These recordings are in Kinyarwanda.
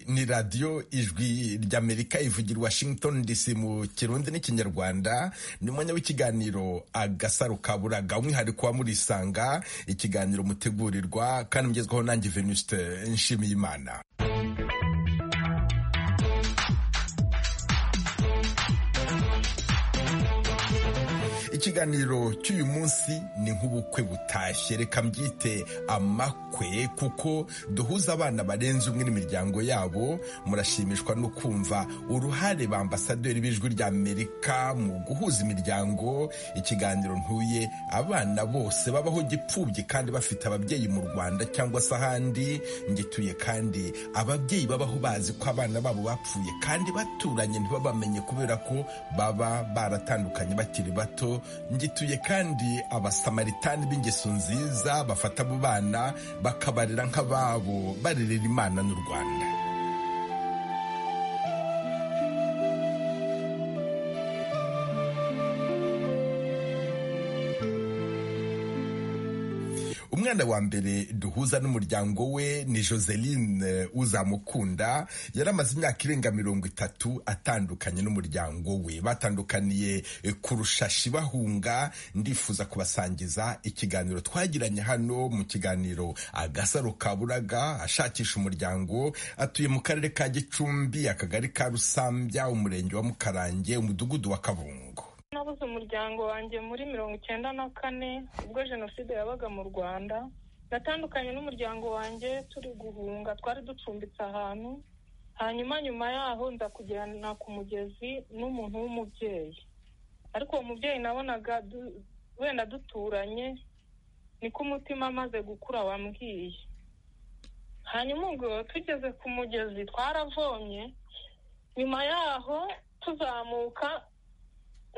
ni radiyo ijwi ry'amerika ivugira washington dc mu kirundi n'ikinyarwanda ni umwanya w'ikiganiro agasaro ka buraga umwihariko wa murisanga ikiganiro mutegurirwa kandi mugezwaho nanjye venuste nshimiyimana ikiganiro cy'uyu munsi ni nk'ubukwe butashye reka mbyite amakwe kuko duhuza abana barenze umwe n'imiryango yabo murashimishwa no kumva uruhare ba ambasaderi b'ijwi ry'amerika mu guhuza imiryango ikiganiro ntuye abana bose babaho gipfubye kandi bafite ababyeyi mu rwanda cyangwa se ahandi ngituye kandi ababyeyi babaho bazi ko abana babo bapfuye kandi baturanye ntibabamenye kubera ko baba baratandukanye bakiri bato ngituye kandi abasamaritani b'ingeso nziza bafata abo bana bakabarera nk'ababo barerera imana n'u rwanda umwana wa mbere duhuza n'umuryango we ni joseline uzamukunda yari amaze imyaka irenga mirongo itatu atandukanye n'umuryango we batandukaniye ku rushashi bahunga ndifuza kubasangiza ikiganiro twagiranye hano mu kiganiro agasaro ka buraga ashakisha umuryango atuye mu karere ka gicumbi akagari ka rusambya umurenge wa mukarange umudugudu wa kabungo nabuze umuryango wanjye muri mirongo icyenda na kane ubwo jenoside yabaga mu rwanda natandukanye n'umuryango wanjye turi guhunga twari ducumbitse ahantu hanyuma nyuma yaho nza kujyana ku mugezi n'umuntu w'umubyeyi ariko uwo mubyeyi nabonaga wenda duturanye niko umutima amaze gukura wambwiye hanyuma ubwo tugeze ku mugezi twaravomye nyuma yaho tuzamuka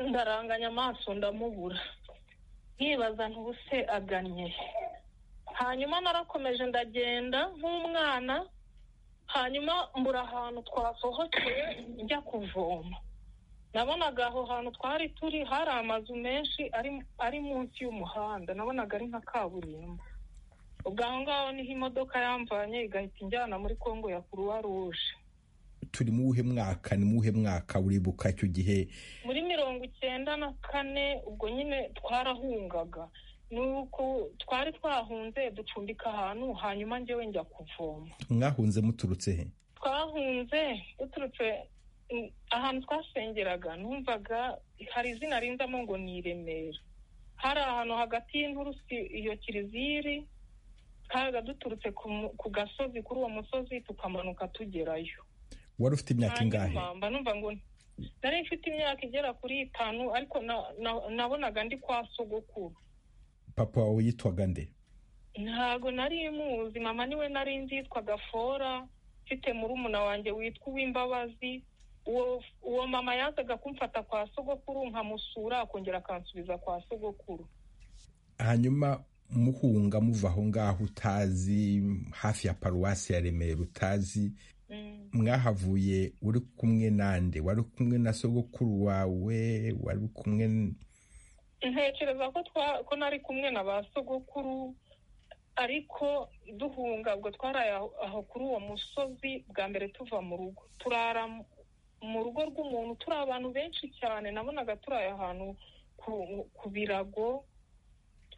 ndaranganya amaso ndamubura nkibaza ntubuse agannye hanyuma narakomeje ndagenda nk'umwana hanyuma mbura ahantu twasohokeye njya kuvoma nabonaga aho hantu twari turi hari amazu menshi ari munsi y'umuhanda nabonaga ari nka kaburimbo ubwo aho ngaho niho imodoka yamvanye igahita injyana muri kongo ya kuruwa ruje turi mu wuhe mwaka ni mu wuhe mwaka uribuka icyo gihe muri mirongo icyenda na kane ubwo nyine twarahungaga ni uko twari twahunze ducumbika ahantu hanyuma njyewe njya kuvoma mwahunze muturutse he twahunze duturutse ahantu twasengeraga numvaga hari izina rinzamo ngo ni i remera hari ahantu hagati y'inturusi iyo kiliziya iri twabaga duturutse ku gasozi kuri uwo musozi tukamanuka tugerayo wari ufite imyaka ingahe numva ngo nari mfite imyaka igera kuri itanu ariko nabonaga ndi kwa sogokuru papa wawe yitwaga nde ntabwo nari muzi mama niwe nari nzi yitwaga fora mfite murumuna wanjye witwa uw'imbabazi uwo mama yazaga kumfata kwa sogokuru nkamusura akongera akansubiza kwa sogokuru hanyuma muhunga muva aho ngaho utazi hafi ya paruwasi ya remera utazi mwahavuye uri kumwe nande wari kumwe na sogokuru wawe wari kumwe ntekereza ko nari kumwe na ba sogokuru ariko duhunga ubwo twaraye aho kuri uwo musozi bwa mbere tuva mu rugo turara mu rugo rw'umuntu turi abantu benshi cyane nabonaga turaye ahantu ku birago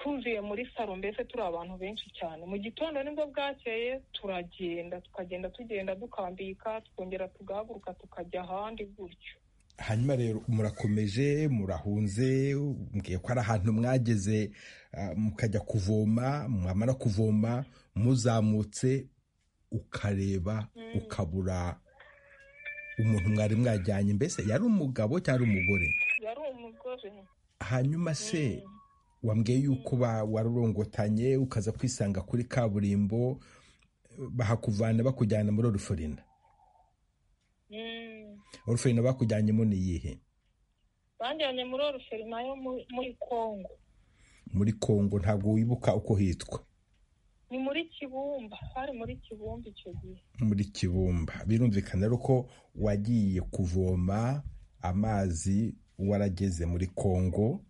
twuzuye muri saro mbese turi abantu benshi cyane mu gitondo nibwo bwakeye turagenda tukagenda tugenda dukambika twongera tugahaguruka tukajya ahandi gutyo hanyuma rero murakomeje murahunze mbwiye ko ari ahantu mwageze mukajya kuvoma mwamara kuvoma muzamutse ukareba ukabura umuntu mwari mwajyanye mbese yari umugabo cyangwa umugore yari umugore hanyuma se wambwiye yuko warurongotanye ukaza kwisanga kuri kaburimbo bahakuvana bakujyana muri oruforina oruforina bakujyanyemo ni iyihe banjyanye muri oruforina yo muri kongo muri kongo ntabwo wibuka uko hitwa ni muri kibumba hari muri kibumba icyo gihe muri kibumba birumvikana rero ko wagiye kuvoma amazi warageze muri kongo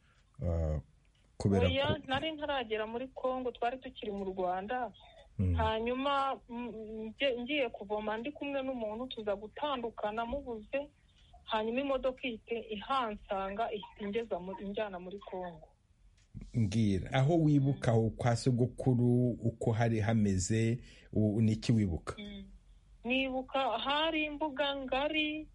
oya nari ntaragera muri kongo twari tukiri mu rwanda hanyuma ngiye kuvoma ndi kumwe n'umuntu tuza gutandukana mubuze hanyuma imodoka ihite ihansanga ihita ingeza injyana muri congo mbwira aho wibuka aho kwa sogokuru uko hari hameze niki wibuka nibuka hari imbuga ngari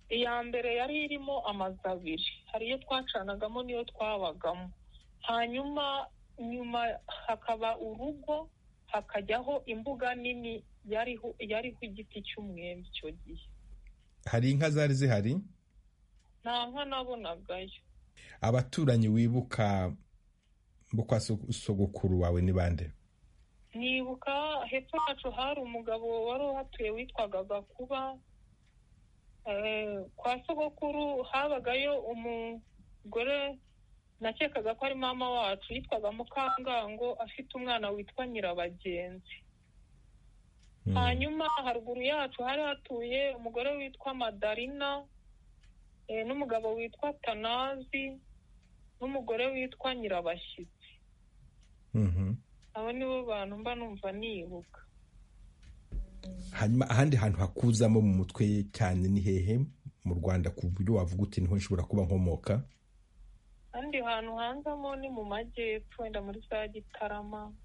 iya mbere yari irimo amazu abiri hari iyo twacanagamo n'iyo twabagamo hanyuma nyuma hakaba urugo hakajyaho imbuga nini yariho yariho igiti cy'umwembe icyo gihe hari inka zari zihari nta nka nabonagayo abaturanyi wibuka kwa sogokuru wawe ni bande nibuka hepfo yacu hari umugabo wari uhatuye witwaga gakuba kwa sogokuru habagayo umugore nakekaga ko ari mama wacu yitwaga mukangango afite umwana witwa nyirabagenzi hanyuma haruguru yacu hari hatuye umugore witwa madarina n'umugabo witwa tanazi n'umugore witwa nyirabashyitsi abo ni bo bantu mba numva nibuka hanyuma ahandi hantu hakuzamo mu mutwe cyane ni hehe mu rwanda ku buryo wavuga uti niho nshobora kuba nkomoka ahandi hantu hanzamo ni mu majyepfo wenda muri za gitarama mbere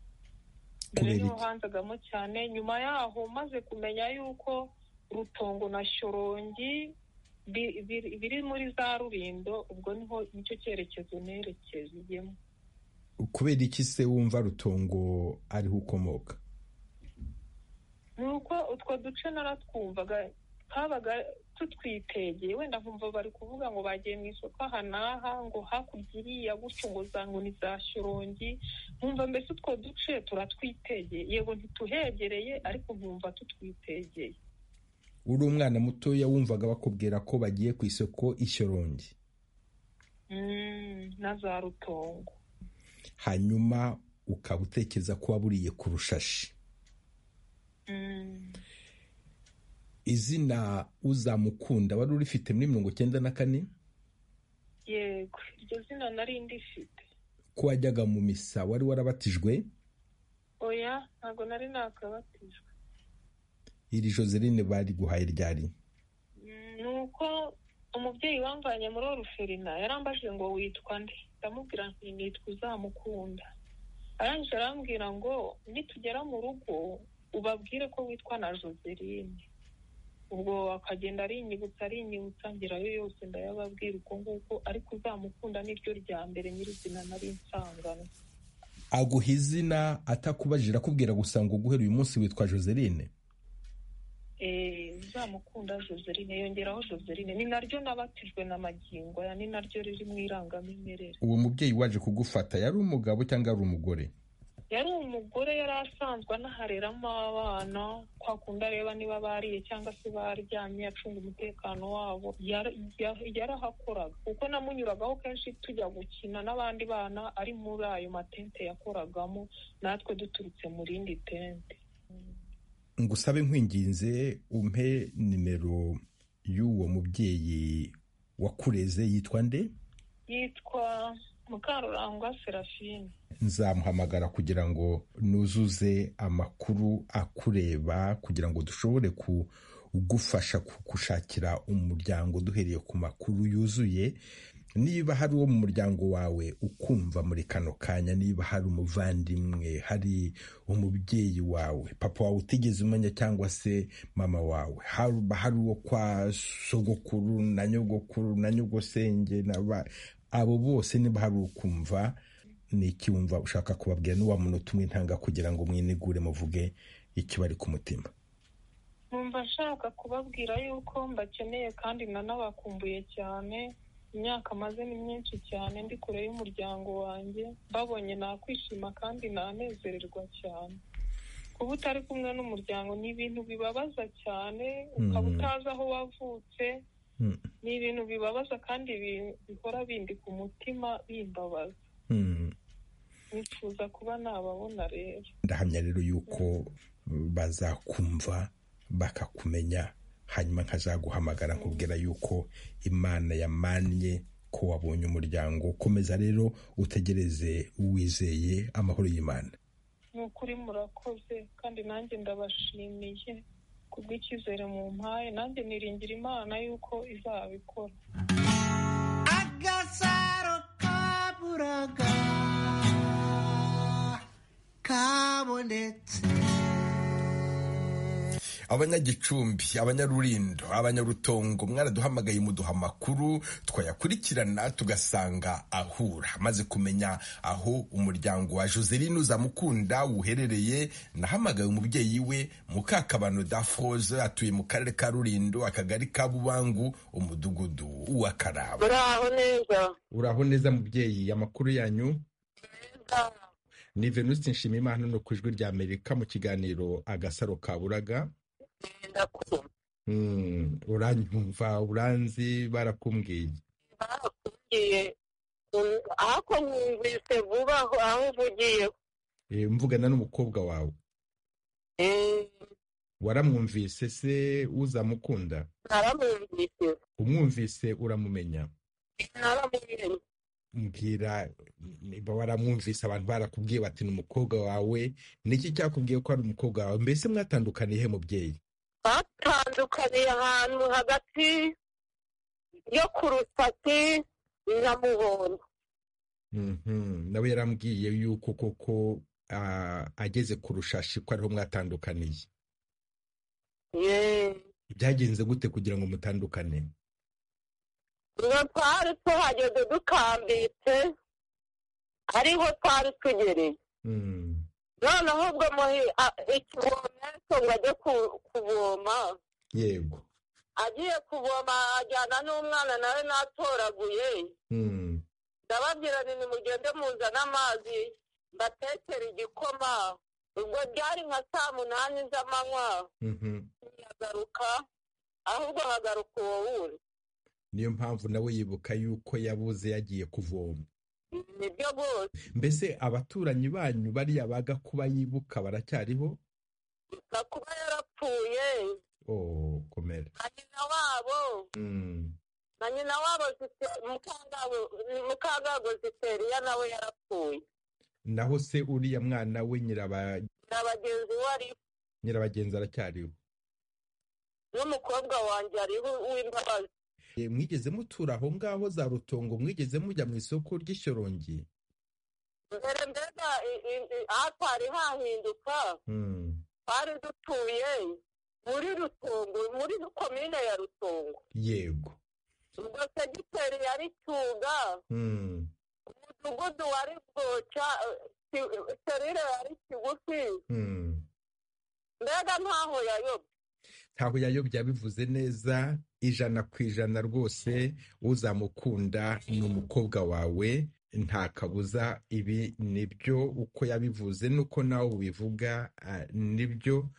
Kubera niho iki? hanzagamo cyane nyuma yaho maze kumenya yuko rutongo na shorongi bi- biri- biri muri za rurindo ubwo niho nicyo cyerekezo nerekezeyemo kubera iki se wumva rutongo ariho ukomoka ni uko utwo duce naratwumvaga twabaga tutwitegeye wenda nkumva bari kuvuga ngo bagiye mu isoko aha n'aha ngo hakurya iriya gutyo ngo za ngo ni za shorongi nkumva mbese utwo duce turatwitegeye yego ntituhegereye ariko nkumva tutwitegeye uri umwana mutoya wumvaga bakubwira ko bagiye ku isoko ishyorongi Mm, na za rutongo hanyuma ukaba utekereza ko waburiye ku rushashi Mm. izina uzamukunda wari urifite muri mirongo icyenda na kane yego iryo zina nari ndifite ko wajyaga mu misa wari warabatijwe oya ntabwo nari nakabatijwe iri joseline bari guhaye ryari Mm, ni uko umubyeyi wamvanye muri oruferina yarambajije ngo witwa nde ndamubwira nti nitwa uzamukunda arangije arambwira ngo nitugera mu rugo ubabwire ko witwa na joseline ubwo akagenda arinyibutsa arinyibutsa ngerayo yose ndayababwira uko nguko ariko uzamukunda niryo rya mbere nyirizina nari nsanganywe aguha izina atakubajije akubwira gusa ngo guhera uyu munsi witwa joseline Eh, uzamukunda joseline yongeraho joseline ni naryo nabatijwe na magingo aya ni naryo riri mu irangamimerere uwo mubyeyi waje kugufata yari umugabo cyangwa yari umugore yari umugore yari asanzwe anahareramo abana kwa kundi areba niba bariye cyangwa se baryamye acunga umutekano wabo Yara- ya- yarahakoraga kuko namunyuragaho kenshi tujya gukina n'abandi bana ari muri ayo matente yakoragamo natwe duturutse mu rindi tente ngusabe nkwinginze umpe nimero y'uwo mubyeyi wakureze yitwa nde yitwa mukarurangwa serafine nzamuhamagara kugira ngo nuzuze amakuru akureba kugira ngo dushobore kugufasha kugushakira umuryango duhereye ku makuru yuzuye niba hari uwo mu muryango wawe ukumva muri kano kanya niba hari umuvandimwe hari umubyeyi wawe papa wawe utigeze umenya cyangwa se mama wawe haba hari uwo kwa sogokuru na nyogokuru na nyogosenge na ba- abo bose niba hari ukumva ni iki wumva ushaka kubabwira n'uwa muntu utumwe intanga kugira ngo mwinigure muvuge ikibari ku mutima numva nshaka kubabwira yuko mbakeneye kandi nanabakumbuye cyane imyaka maze ni myinshi cyane ndi kure y'umuryango wanjye mbabonye nakwishima kandi nanezererwa cyane kuba utari kumwe n'umuryango ni ibintu bibabaza cyane ukaba Mm. utazi aho wavutse Mm. ni ibintu bibabaza kandi bi- bihora bindi ku mutima bimbabaza Mm. nifuza kuba nababona rero ndahamya rero yuko uh, bazakumva bakakumenya hanyuma nkazaguhamagara nkubwira yuko imana yamannye ko wabonye umuryango komeza rero utegereze wizeye amahoro y'imana ni ukuri murakoze kandi nanjye ndabashimiye kubw'icyizere mu mpaye nanjye niringira imana y'uko izabikora agasaro kaburaga kabonetse abanyagicumbi abanyarurindo abanyarutongo mwaraduhamagaye muduha amakuru twayakurikirana tugasanga ahura maze kumenya aho umuryango wa joseline uzamukunda uherereye nahamagaye umubyeyi we mukakabano dafroze atuye mu karere ka rurindo akagari ka bubangu umudugudu w'akaraba muraho neza uraho neza mubyeyi amakuru yanyu neza ni venuste nshimiyimana no ku ijwi rya amerika mu kiganiro agasaro kaburaga ndakumva Mm, uranyumva uranzi barakumbwiye barakubwiye Mm, ariko mwumvise vuba aho aho uvugiye Eh, mvugana n'umukobwa wawe Eh, waramwumvise se uzamukunda naramwumvise umwumvise uramumenya naramumenye mbwira niba waramwumvise abantu barakubwiye bati ni umukobwa wawe niki cyakubwiye ko ari umukobwa wawe mbese mwatandukaniye he mubyeyi batandukaniye ahantu hagati yo ku rusaki na muhondo Mhm, nawe yarambwiye yuko koko ah, ageze ku rushashi ko ariho mwatandukaniye Ye. byagenze gute kugira ngo mutandukane mwe twari tuhageze dukambitse ariho twari tugereye Mm. noneho ubwo muri ikivomeso ngo ajye ku- kuvoma yego agiye kuvoma ajyana n'umwana nawe natoraguye Mm. ndababwira nti nimugende muzane amazi mbatekere igikoma ubwo byari nka saa munani z'amanywa Mhm. ntiyagaruka ahubwo hagaruka uwo wundi niyo mpamvu nawe yibuka yuko yabuze yagiye kuvoma nibyo rwose mbese abaturanyi banyu bariya baga kuba yibuka baracyariho gusa kuba yarapfuye oh komera na nyina wabo Mm. na nyina wabo Zite- Mukangabo- mukagago ziteriya nawe yarapfuye naho se uriya mwana we nyiraba na bagenzi we ari nyirabagenzi aracyariho n'umukobwa wanjye ariho w'imbabazi Eh, mwigeze mutura aho ngaho za rutongo mwigeze mujya mu isoko ry'ishyorongi mbere mbega i- i- i- hatari hahinduka Mm. twari dutuye muri rutongo muri komine ya rutongo yego ubwo segiteri yari cyuga Mm. umudugudu wari bwoca eh, serire yari kigufi Mm. mbega ntaho yayobye ntaho yayobye yabivuze neza ijana ku ijana rwose uzamukunda ni umukobwa wawe nta kabuza ibi nibyo uko yabivuze nuko nawe ubivuga ah, nibyo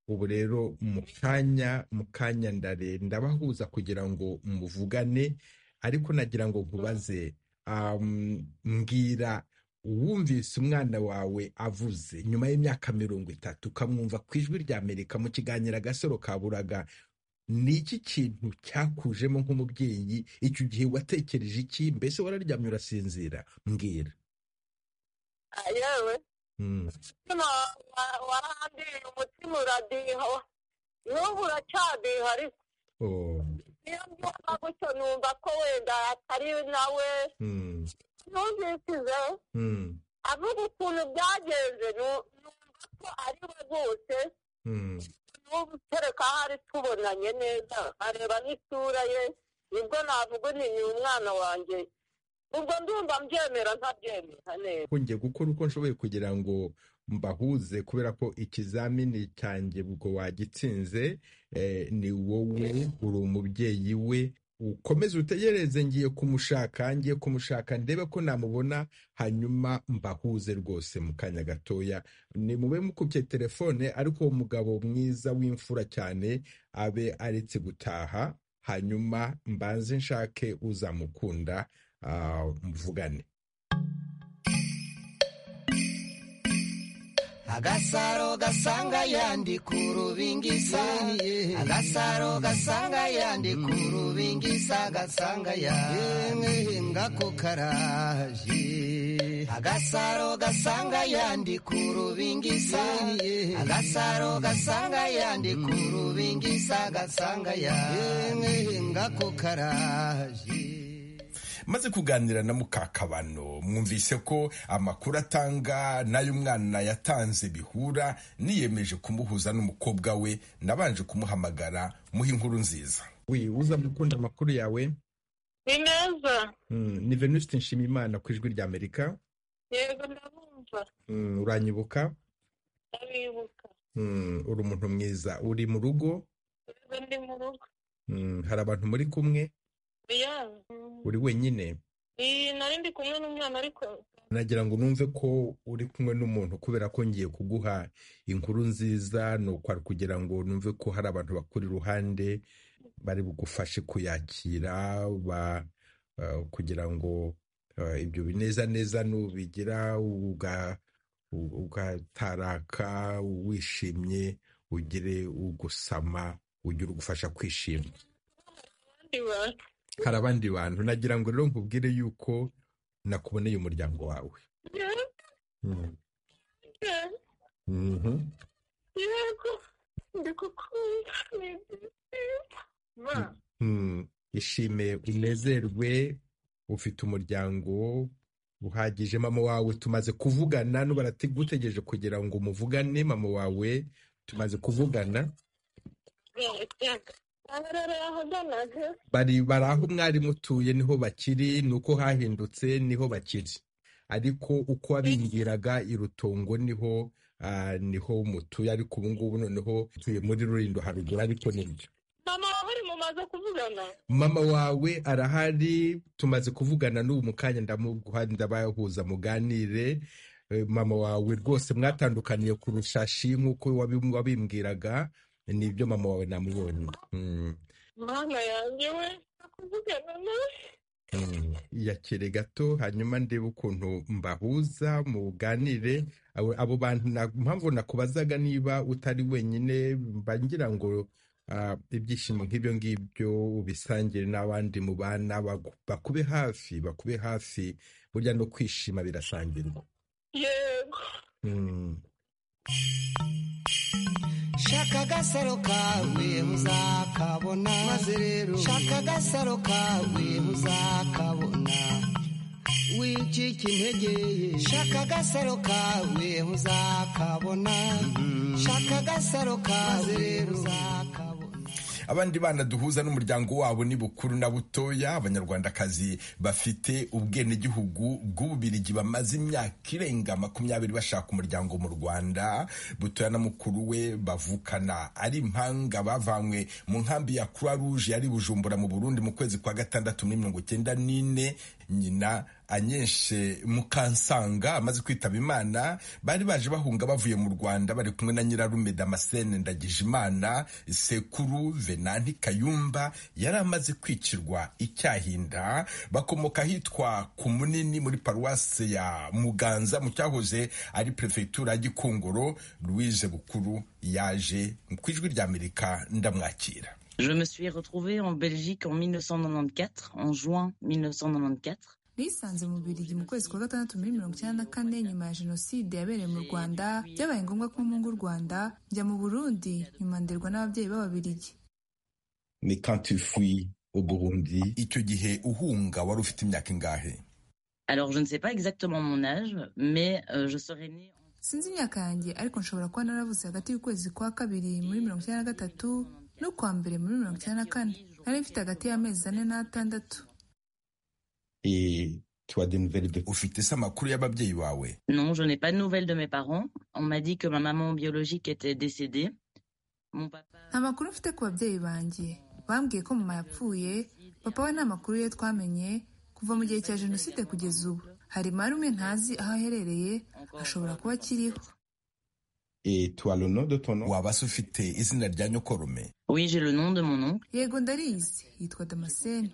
ubu rero mu kanya mu kanya ndare ndabahuza kugira ngo muvugane ariko nagira ngo nkubaze um, mbwira uwumvise umwana wawe avuze nyuma y'imyaka mirongo itatu ukamwumva ku ijwi rya amerika mu kiganiro agasoro kaburaga ni iki kintu cyakujemo nk'umubyeyi icyo gihe watekereje iki mbese wararyamye urasinzira mbwira Ah, yewe Mm, umutima wa- waradiye umutima uradiha n'ubu uracyadiha ariko oh, iyo mbyumva gutyo numva ko wenda atari nawe mm, numvisize mm, avuga ukuntu byagenze nu- numva ko ari we rwose mm, n'ubu kereka hari tubonanye neza areba n'isura ye nibwo navuga nti ni umwana wanjye ubwo ndumva mbyemera ntabyemera neza ko ngiye gukora uko nshoboye kugira ngo mbahuze kubera ko ikizamini cyanjye ubwo wagitsinze eh, ni wowe uri umubyeyi we ukomeze utegereze ngiye kumushaka ngiye kumushaka ndebe ko namubona hanyuma mbahuze rwose mu kanya gatoya ni mube mukubye telefone ariko uwo mugabo mwiza w'imfura cyane abe aretse gutaha hanyuma mbanze nshake uzamukunda ah, mvugane agasaro gasanga yandi ku rubingisa agasaro gasanga yandi ku rubingisa gasanga yandi ngako karaje agasaro gasanga yandika urubingisa agasaro gasanga yandika urubingisa gasanga yandika ngako karaje maze kuganira na mukakabano mwumvise ko amakuru atanga n'ayo umwana yatanze bihura niyemeje kumuhuza n'umukobwa we nabanje kumuhamagara muha inkuru nziza we uza gukunda amakuru yawe ni neza Mm, ni venuste nshimiyimana ku ijwi ry'amerika yego ndabumva Mm, uranyibuka ndabibuka Mm, uri umuntu mwiza uri mu rugo yego ndi mu rugo Mm, hari abantu muri kumwe ya uri wenyine iyi nari ndi kumwe n'umwana ariko nagira ngo numve ko uri kumwe n'umuntu kubera ko ngiye kuguha inkuru nziza ni ukwari kugira ngo numve ko hari abantu bakuri iruhande bari bugufashe kuyakira ba- eh, kugira ngo eh, ibyo bineza neza nubigira uga- u- ugataraka wishimye ugire ugusama ugire ugufasha kwishima abandi bantu hari abandi bantu nagira ngo rero nkubwire yuko nakuboneye umuryango wawe Mm. yego Mhm. yego ndagukunda ma Mm, ishime unezerwe ufite umuryango uhagije mama wawe tumaze kuvugana nuba gutegereje kugira ngo muvugane mama wawe tumaze kuvugana aharara ahaganaga bari bari aho mwari mutuye niho bakiri ni uko hahindutse niho bakiri ariko uko wabingiraga irutongo niho ah, niho mutuye ariko ubu ngubu noneho tuye muri rurindo haruguru ariko nibyo mama wawe mumaze kuvugana mama wawe arahari tumaze kuvugana n'ubu mu kanya ndamuguha ndabahuza muganire Eh, mama wawe rwose mwatandukaniye ku rushashi nk'uko wabi- wabimbwiraga nibyo mama wawe namubonye Mm, mana yanjye we kuvugana nawe mm. yakire gato hanyuma ndebe ukuntu mbahuza muganire Abo- abo bantu na- impamvu nakubazaga niba utari wenyine mba ngira ngo ah, ibyishimo nk'ibyo ngibyo ubisangire n'abandi mu bana bagu- bakube hafi bakube hafi burya no kwishima birasangirwa yego Mm. shaka agasaro kawe uzakabona maze rero shaka agasaro kawe uzakabona wicika intege shaka agasaro kawe uzakabona shaka agasaro kawe uzakabona abandi bana duhuza n'umuryango wabo ni bukuru na butoya abanyarwandakazi bafite ubwenegihugu bw'ububirigi bamaze imyaka irenga makumyabiri bashaka umuryango mu rwanda butoya na mukuru we bavukana ari impanga bavanywe mu nkambi ya croix rouge yari bujumbura mu burundi mu kwezi kwa gatandatu muri mirongo icyenda n'ine nyina anyeshe mukansanga amaze kwitaba imana bari baje bahunga bavuye mu rwanda bari kumwe na nyirarume damascene ndagijimana sekuru venanti kayumba yari amaze kwicirwa icyahinda bakomoka ahitwa ku munini muri paruwase ya muganza mu cyahoze ari perefegitura ya gikongoro louise bukuru yaje ku ijwi ry'amerika ndamwakira Je me suis retrouvée en Belgique en 1994, en juin 1994. nisanze mu Bubiligi mu kwezi kwa gatandatu muri mirongo icyenda na kane nyuma ya jenoside yabereye mu rwanda byabaye ngombwa ko mpunga u rwanda njya mu burundi nyuma nderwa n'ababyeyi b'ababiligi Mais quand tu fuis au Burundi, icyo gihe uhunga wari ufite imyaka ingahe Alors je ne sais pas exactement mon âge, mais euh, je serais née en sinzi imyaka yanjye ariko nshobora kuba naravutse hagati y'ukwezi kwa kabiri muri mirongo icyenda na gatatu n'ukwa mbere muri mirongo icyenda na kane nari mfite hagati y'amezi ane n'atandatu et tu as des nouvelles de ufite se amakuru y'ababyeyi bawe Non, je n'ai pas de nouvelles de mes parents. On m'a dit que ma maman biologique était décédée. Mon papa nta makuru mfite ku babyeyi banjye bambwiye ko mama yapfuye papa we nta makuru ye twamenye kuva mu gihe cya jenoside kugeza ubu hari marume ntazi aho aherereye ashobora kuba akiriho et tu as le nom de ton nom. waba se ufite izina rya nyokorume Oui, j'ai le nom de mon oncle. yego ndarizi yitwa damascene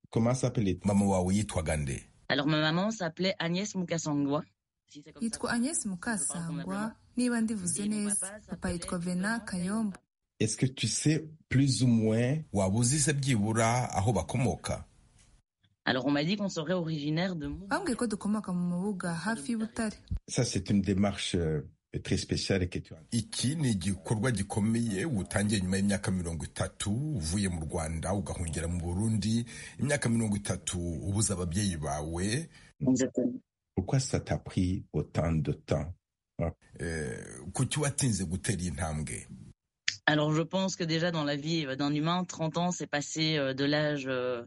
Comment s'appelait mama wawe yitwaga nde Alors ma maman s'appelait Agnès Mukasangwa. Si c'est comme ça. yitwa agnes mukasangwa niba ndivuze neza papa yitwa vena kayombo Est-ce que tu sais plus ou moins waba uzi se byibura aho bakomoka Alors on m'a dit qu'on serait originaire de Mouga. bambwiye ko dukomoka mu mubuga hafi y'ubutare Ça, c'est une démarche euh, très spéciale que tu as. iki ni igikorwa gikomeye utangiye nyuma y'imyaka mirongo itatu uvuye mu rwanda ugahungira mu burundi imyaka mirongo itatu ubuze ababyeyi bawe Pourquoi ça t'a pris autant de temps eh, kuki watinze gutera iyi ntambwe Alors je pense que déjà dans la vie euh, d'un humain, 30 ans, c'est passé euh, de l'âge euh,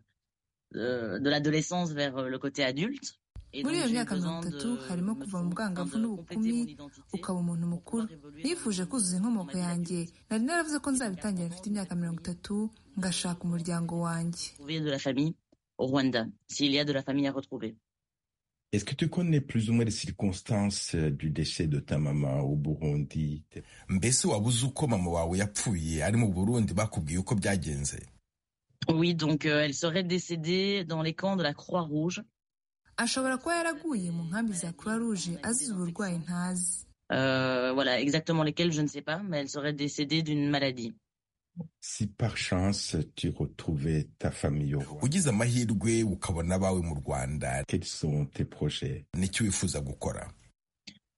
euh, de l'adolescence vers euh, le côté adulte. Et Muri donc, iyo j'ai eu myaka besoin mirongo de itatu harimo me kuva mu bwangavu de n'ubukumi, compléter mon identité ukaba umuntu pour mukuru pouvoir évoluer dans nifuje le monde. kuzuza On m'a inkomoko dit la yanjye question, nari naravuze ko nzabitangira mfite imyaka mirongo itatu ngashaka umuryango wanjye trouver de la famille au Rwanda, s'il y a de la famille à retrouver. Est-ce que tu connais plus ou moins les circonstances euh, du décès de ta maman au Burundi mbese waba uzi uko mama wawe yapfuye ari mu burundi bakubwiye uko byagenze Oui, donc euh, elle serait décédée dans les camps de la Croix-Rouge. ashobora kuba yaraguye mu nkambi za croix rouge azize uburwayi ntazi Euh, voilà, exactement lesquels, je ne sais pas, mais elle serait décédée d'une maladie. Si par chance tu retrouvais ta famille au Rwanda, ugize amahirwe ukabona abawe mu rwanda quels sont tes projets n'iki wifuza gukora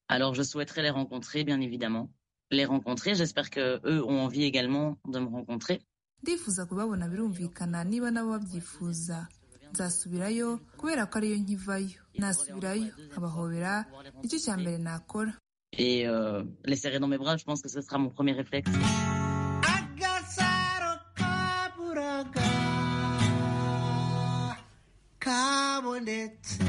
Alors je souhaiterais les rencontrer, bien évidemment. Les rencontrer, j'espère que eux ont envie également de me rencontrer. ndifuza kubabona birumvikana niba nabo babyifuza nzasubirayo kubera ko ariyo nkivayo nasubirayo nkabahobera nicyo cya mbere nakora Et euh, les serrer dans mes bras, je pense que ce sera mon premier réflexe. agasaro kaburaga kabonetse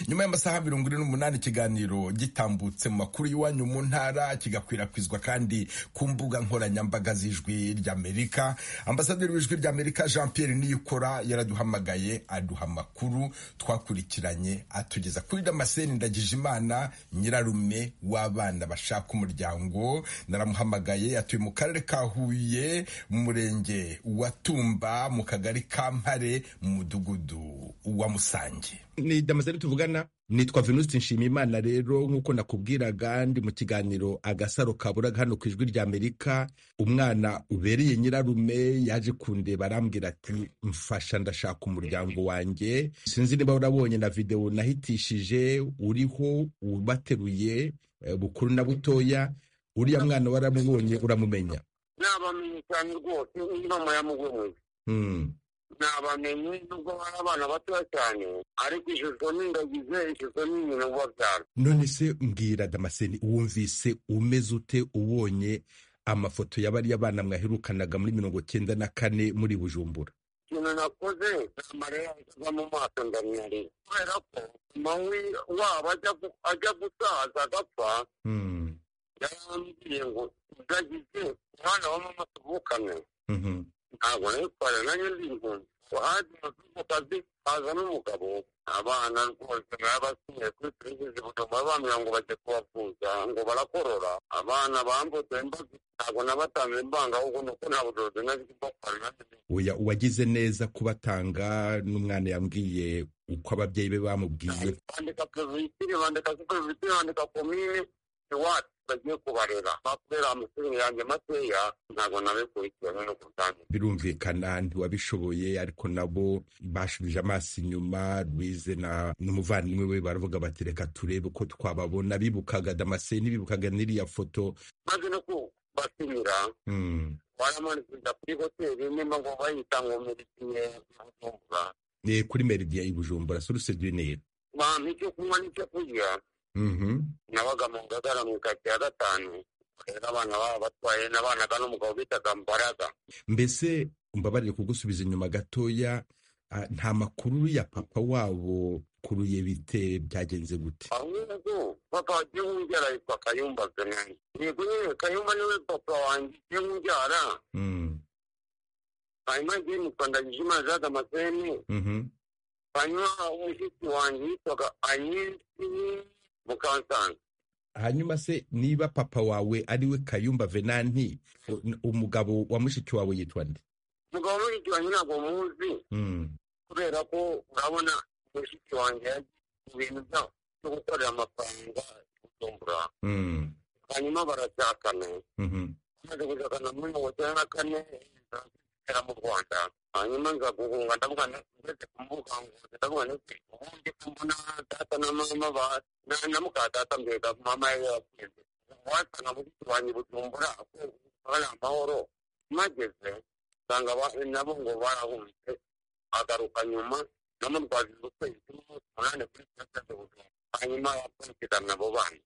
nyuma y'amasaha mirongo ine n'umunani ikiganiro gitambutse mu makuru y'iwanyu mu ntara kigakwirakwizwa kandi ku mbuga nkoranyambaga z'ijwi ry'amerika ambasaderi w'ijwi ry'amerika jean pierre niyikora yaraduhamagaye aduha amakuru twakurikiranye atugeza kuri damascene ndagijimana nyirarume w'abana bashaka umuryango naramuhamagaye atuye mu karere ka huye mu murenge wa tumba mu kagari ka mpare mu mudugudu wa musange ni damascene tuvugana nitwa venuste nshimiyimana rero nk'uko nakubwiraga ndi mu kiganiro agasaro kaburaga hano ku ijwi rya amerika umwana ubereye nyirarume yaje kundeba arambwira ati mfasha ndashaka umuryango wanjye sinzi niba urabonye na videwo nahitishije uriho ubateruye eh, bukuru na butoya uriya mwana waramubonye uramumenya nabamenye cyane rwose iyi mama yamugomoye Hmm. nabamenye nubwo bari abana batoya cyane ariko ishusho n'indagize ishusho ni ibintu biba byaro none se mbwira damascene wumvise umeze ute ubonye amafoto ya bariya bana mwaherukanaga muri mirongo cyenda na kane muri bujumbura ikintu nakoze ni amarira yajyaga mu maso ndamyarira kubera ko mawe waba ajya gu- ajya gusaza agapfa Hmm. yarambwiye ngo ndagize umwana wa mama tuvukane Mhm. ntabwo nayitwara nanjye ndi impunzi wahazi mu kazi haza n'umugabo abana rwose nabasiye kuri serivisi butuma bambwira ngo bajye kubavuza ngo barakorora abana bambutse imbaga ntabwo nabatanze imbanga ahubwo ni uko nta bushobozi nari bwo kwara nanjye ndi oya uwagize neza kubatanga n'umwana yambwiye uko ababyeyi be bamubwiye bandika perezida bandika superezida bandika komine iwacu bagiye kubarera bakubera amashuri yanjye makeya ntabwo nabikurikiranye no kutangira birumvikana ntiwabishoboye ariko nabo bashubije amaso inyuma rwize na n'umuvandimwe we baravuga bati reka turebe ko twababona bibukaga damascene bibukaga n'iriya foto maze no kubasinira Hmm. baramanukira kuri hoteli nimba ngo bayita ngo meridiye bujumbura Eh, kuri meridiya i bujumbura suruse du nil bampa icyo kunywa n'icyo kurya nabaga mu ngagara mu ikaritsiye ya gatanu rero abana baba batwaye nabanaga n'umugabo bitaga mbaraga mbese mbabarire kugusubiza inyuma gatoya ah, nta makuru ya papa wabo kuruye bite byagenze gute ahubwo papa wagiye wumbyara yitwa kayumba venani yego nyine kayumba niwe papa wanjye ugiye wumbyara Mm, hanyuma agiye mukandagije imana za damascene mhm. hanyuma umushyitsi wanjye yitwaga anyesi mukansanga hanyuma se niba papa wawe ari we kayumba venanti u- n- umugabo wa mushiki wawe yitwa nde umugabo w'umushitsi wanjye ntabwo muzi Mm, kubera ko urabona mushiki wanjye mu bintu byabo byo gukorera amafaranga gutumbura mm, hanyuma barashakana mhm. amaze gushakana muri mirongo icyenda na kane kera mu rwanda hanyuma nza guhunga ndavuga ngeze ku mbuga nkoranyambaga ndavuga nti ubundi mbona data na mama ba na na muka data mbega mama yari yapfuye wasanga muri kibanyi bujumbura ko hari amahoro mageze usanga ba- nabo ngo barahunze agaruka nyuma namutwaje ukwezi k'umunsi umunani kuri sitasiyo y'ubuzima hanyuma akurikirana abo bana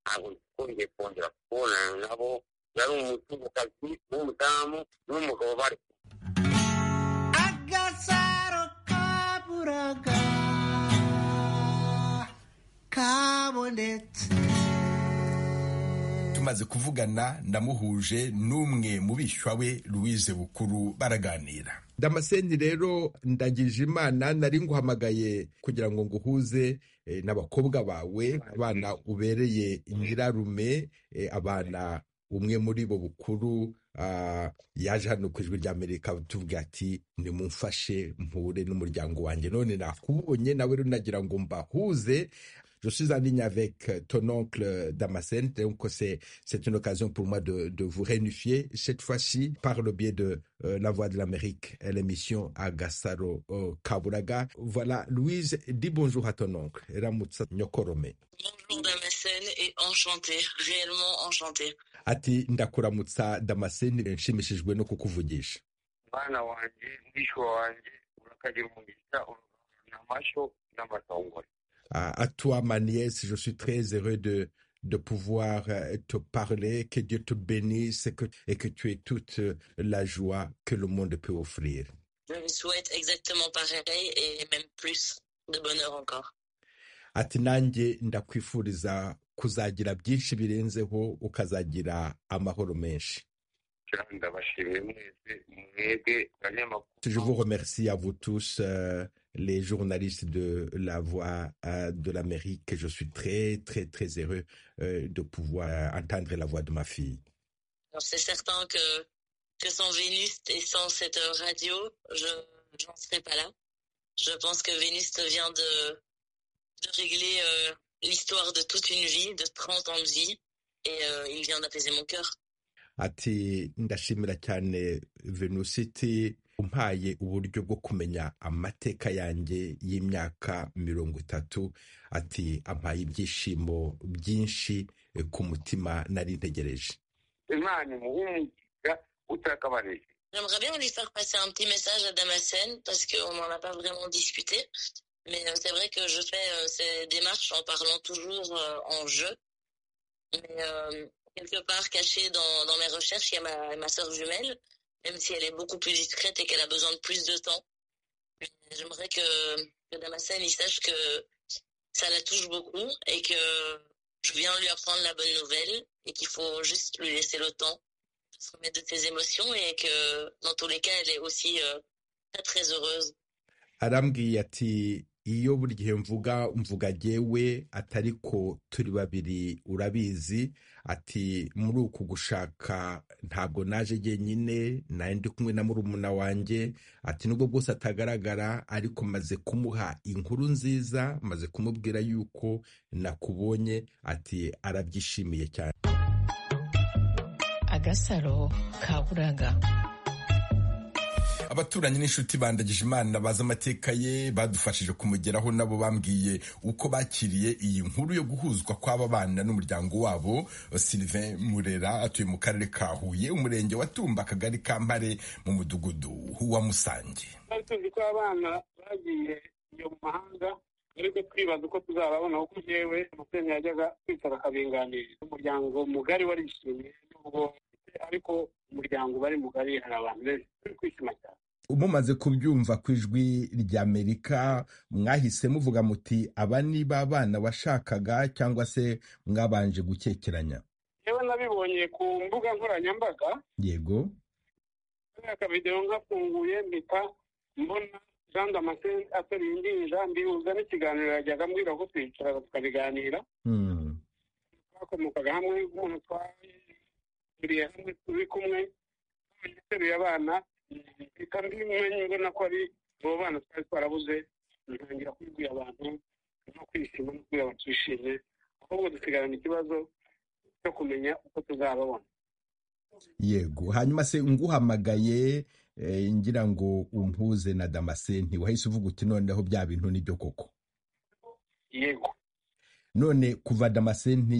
ntabwo twongeye kongera kubonana nabo yari umuzungukazi w'umudamu n'umugabo bari agasaro kaburaga kabonetse tumaze kuvugana ndamuhuje n'umwe mu bishywa we louise bukuru baraganira damaseni rero ndagije imana nari nguhamagaye kugira ngo nguhuze eh, n'abakobwa bawe abana ubereye nyirarume eh, abana umwe muri bo bukuru ah, yaje hano ku ijwi ry'amerika tuvuga ati nimumfashe mpure n'umuryango wanjye none nakubonye nawe rero nagira ngo mbahuze Je suis en ligne avec euh, ton oncle euh, Damascène, donc c'est c'est une occasion pour moi de, de vous réunifier, cette fois-ci par le biais de euh, La Voix de l'Amérique, et l'émission Agassaro euh, Kaburaga. Voilà, Louise, dis bonjour à ton oncle, Ramutsa Nyokorome. Bonjour Damascène et enchanté, réellement enchanté. Ati ndakuramutsa Damascène, nshimishijwe no kukuvugisha. umwana wanjye umwishywa wanjye urakagira umugisha uragaburana amashyo n'amatongore À, à toi, ma nièce, je suis très heureux de, de pouvoir euh, te parler, que Dieu te bénisse et que, et que tu aies toute euh, la joie que le monde peut offrir. Je vous souhaite exactement pareil et même plus de bonheur encore. ati nanjye ndakwifuriza kuzagira byinshi birenzeho ukazagira amahoro menshi cyane ndabashimiye mwese mwebwe abanyamakuru je vous remercie à vous tous euh, les journalistes de la voix euh, de l'Amérique je suis très très très heureux euh, de pouvoir entendre la voix de ma fille Alors, C'est certain que, que sans Vénus et sans cette euh, radio, je j'en serais pas là. Je pense que Vénus vient de, de régler euh, l'histoire de toute une vie, de 30 ans de vie, et euh, il vient d'apaiser mon cœur. ati ndashimira cyane venusiti umpaye uburyo bwo kumenya amateka yanjye y'imyaka mirongo itatu ati ampaye ibyishimo byinshi eh, ku mutima nari ntegereje imana imuha umugisha utakabanije J'aimerais bien lui faire passer un petit message à Damascène parce qu'on n'en a pas vraiment discuté. Mais euh, c'est vrai que je fais euh, ces démarches en parlant toujours euh, en jeu. Mais euh, quelque part cachée dans, dans mes recherches, il y a ma, ma sœur jumelle, même si elle est beaucoup plus discrète et qu'elle a besoin de plus de temps. Mais J'aimerais que, que Damascène il sache que ça la touche beaucoup et que je viens lui apprendre la bonne nouvelle et qu'il faut juste lui laisser le temps se remettre de ses émotions et que dans tous les cas, elle est aussi euh, très très heureuse. arambwiye ati iyo buri gihe mvuga mvuga jyewe atari ko turi babiri urabizi ati muri uku gushaka ntabwo naje jyenyine nari ndi kumwe na murumuna wanjye ati nubwo bwose atagaragara ariko maze kumuha inkuru nziza maze kumubwira yuko nakubonye ati arabyishimiye cyane agasaro kaburaga abaturanyi n'inshuti bandagije imana bazi amateka ye badufashije kumugeraho nabo bambwiye uko bakiriye iyi nkuru yo guhuzwa kw'aba bana n'umuryango wabo sylvain murera atuye mu karere ka huye umurenge wa tumba akagari ka mpare mu mudugudu wa musange twari tuzi ko abana bagiye iyo mu mahanga ariko twibaza uko tuzababona kuko jewe amasenga yajyaga kwicara akabinganiriza umuryango mugari warishimye nubwo ariko umuryango bari mugari hari abantu benshi turi kwishima cyane mumaze kubyumva ku ijwi ry'amerika mwahise muvuga muti aba ni ba bana washakaga cyangwa se mwabanje gukekeranya yewe nabibonye ku mbuga nkoranyambaga yego kariya akabidewo nkafunguye mpita mbona jean damascene ateruye indi nja mbihuza n'ikiganiro yajyaga ambwira ko twicara tukabiganira Hmm. twakomokaga hamwe umuntu twahuriye hamwe turi kumwe twari ateruye abana mpita mbimenye mbona ko ari abo bana twari twarabuze ntangira kubibwira abantu no kwishima no kubwira abantu twishimye ahubwo dusigarana ikibazo cyo kumenya uko tuzababona yego hanyuma se nguhamagaye eh, ngira ngo umpuze na damasenti wahise uvuga uti noneho bya bintu nibyo koko yego none kuva damasenti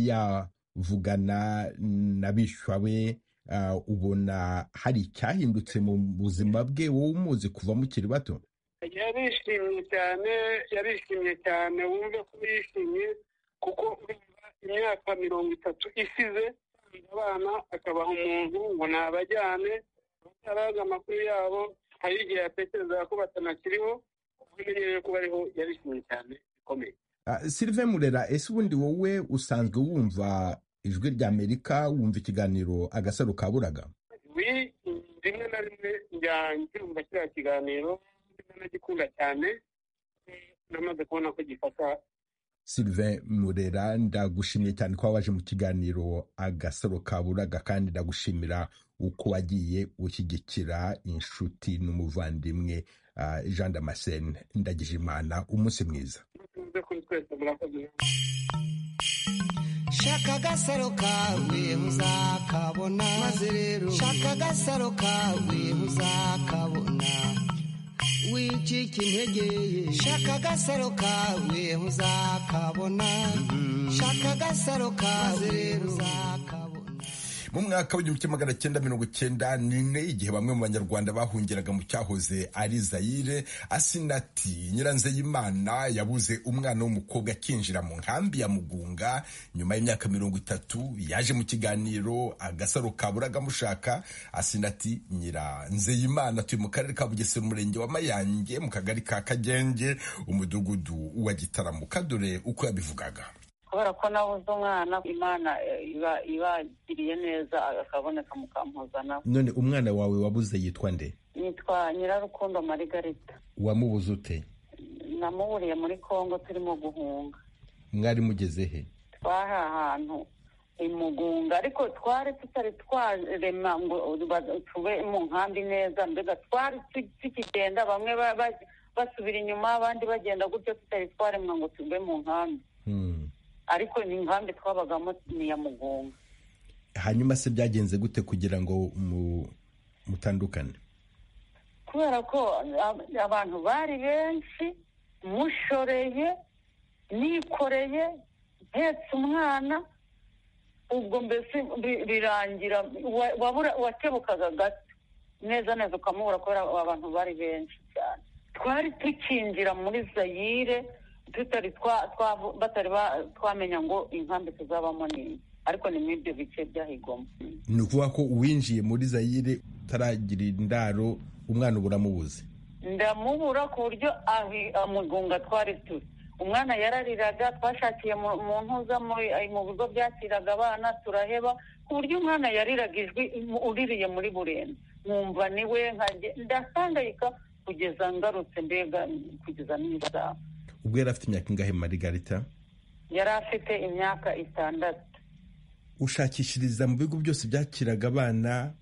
yavugana na bishwa be ah, ubona hari icyahindutse mu buzima bwe wowe umuzi kuva mukiri bato yarishimye cyane yarishimye cyane wumve ko yishimye kuko urumva imyaka mirongo itatu isize yabyaye abana akabaha umuntu ngo nabajyane batarazi amakuru yabo hari igihe yatekereza ko batanakiriho umenyereye kuba ariho yarishimye cyane bikomeye Ah, Sylvain Murera ese ubundi wowe usanzwe wumva ijwi rya Amerika wumva ikiganiro agasaro kaburaga wi rimwe na rimwe njya nkumva kiriya kiganiro ndetse nagikunda cyane eh, namaze kubona ko gifata Sylvain Murera ndagushimiye cyane ko waje mu kiganiro agasaro kaburaga kandi ndagushimira uko wagiye ushyigikira inshuti n'umuvandimwe ah, Jean Damascene Ndagijimana umunsi mwiza muze kuri twese murakoze shaka agasaro kawe uzakabona maze rero shaka agasaro kawe uzakabona wicika intege shaka agasaro kawe uzakabona shaka agasaro kawe rero uzakabona mu mwaka w'igihumbi kimwe magana cyenda mirongo cyenda n'ine igihe bamwe mu banyarwanda bahungiraga mu cyahoze ari zayire asinati nyiranzeyimana yabuze umwana w'umukobwa akinjira mu nkambi ya mugunga nyuma y'imyaka mirongo itatu yaje mu kiganiro agasaro kaburaga amushaka asinati nyiranzeyimana atuye mu karere ka bugesera umurenge wa mayange mu kagari ka kagenge umudugudu wa gitaramo kadore uko yabivugaga kubera ko nabuze umwana imana eh, iba ibagiriye neza akaboneka mukampuzana none umwana wawe wabuze yitwa nde yitwa nyirarukundo marigarita wamubuze ute namuburiye muri kongo turimo guhunga mwari mugeze he twari ahantu imugunga ariko twari tutari twarema ngo ba- tube mu nkambi neza mbega twari tu- tukigenda bamwe ba- ba- basubira inyuma abandi bagenda gutyo tutari twaremwa ngo tube mu nkambi Hmm. ariko ni inkambi twabagamo ni iya mugunga hanyuma se byagenze gute kugira ngo mu- mutandukane kubera ko ab- abantu bari benshi mushoreye nikoreye mpetse umwana ubwo mbese bi- birangira wa- wabura- wakebukaga gato neza neza ukamubura kubera abantu bari benshi cyane twari tukinjira muri zayire tutari twa- twa- batari ba- twamenya ngo inkambi tuzabamo nini ariko ni muri ibyo bice byahigoma ni ukuvuga ko uwinjiye muri zayire utaragira indaro umwana uba uramubuze ndamubura ku buryo ahi- amugunga twari turi umwana yarariraga twashakiye mu mu ntuza muri- ay- mu bigo byakiraga abana turaheba ku buryo umwana yariraga ijwi mu- uririye muri burenze nkumva niwe nkajye ndasangayika kugeza ngarutse mbega kugeza n'isaha ubwo yari afite imyaka ingahe marigarita yari afite imyaka itandatu ushakishiriza mu bigo byose byakiraga abana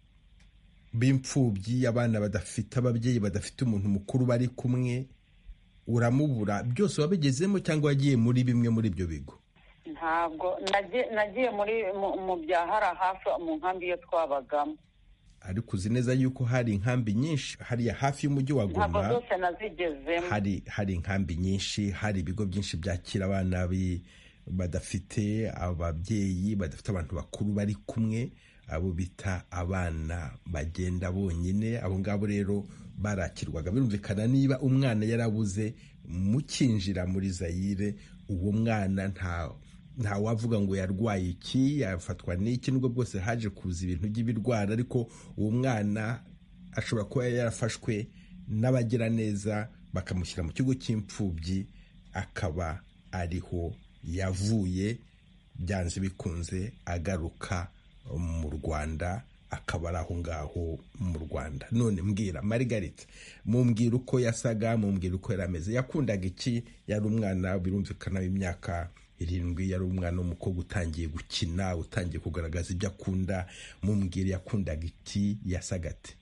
b'imfubyi abana badafite ababyeyi badafite umuntu mukuru bari kumwe uramubura byose wabigezemo cyangwa wagiye muri bimwe muri ibyo bigo ntabwo nagiye- nagiye muri mu- mu bya hara hafi mu nkambi iyo twabagamo ariko uzi neza yuko hari inkambi nyinshi hariya hafi y'umujyi wa ntabwo goma zose nazigezemo hari hari inkambi nyinshi hari ibigo byinshi byakira abana bi- badafite ababyeyi badafite abantu bakuru bari kumwe abo bita abana bagenda bonyine abo ngabo rero barakirwaga birumvikana niba umwana yarabuze mukinjira muri zayire uwo mwana nta nta wavuga ngo yarwaye iki yafatwa n'iki nubwo bwose haje kuza ibintu by'ibirwara ariko uwo mwana ashobora kuba yarafashwe n'abagiraneza bakamushyira mu kigo cy'imfubyi akaba ariho yavuye byanze bikunze agaruka mu rwanda akaba ari aho ngaho mu rwanda none mbwira marigarita mumbwira uko yasaga mumbwira uko yari ameze yakundaga iki yari umwana birumvikana w'imyaka irindwi yari umwana w'umukobwa utangiye gukina utangiye kugaragaza ibyo akunda mumbwira yakundaga iki yasaga ate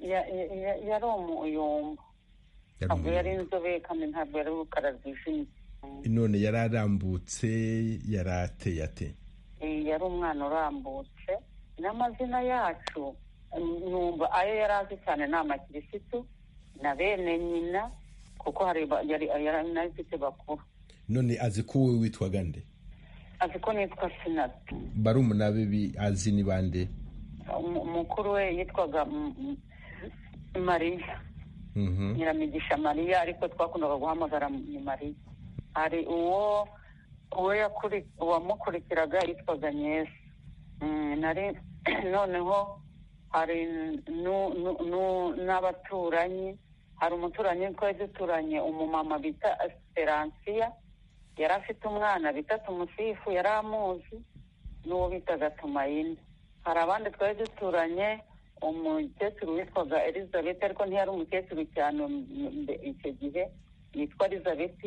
Ya- ya- ya- yari umuyumba Yari ntabwo yari umuyonga. inzobe kandi ntabwo yari urukara rwijimye none yararambutse yarateye ate Eh, yari umwana urambutse n'amazina yacu numva ayo yari azi cyane ni amakirisitu na bene nyina kuko hari ba- yari yari anafite bakuru none azi ko wowe witwaga nde azi ko nitwa sinata barumuna be azi ni bande Umu- umukuru we yitwaga M- M- mariya Mhm. nyiramigisha mariya ariko twakundaga guhamagara ni mariya hari uwo uwo yakuri- uwamukurikiraga yitwaga nyesi Mm, nari noneho hari nu- nu- nu- n'abaturanyi hari umuturanyi twari duturanye umumama bita esperansiya yari afite umwana bita tumusifu yari amuzi n'uwo bitaga tumayine hari abandi twari duturanye umukecuru witwaga elizabeth ariko ntiyari umukecuru cyane m- mbe- icyo gihe yitwa elizabeth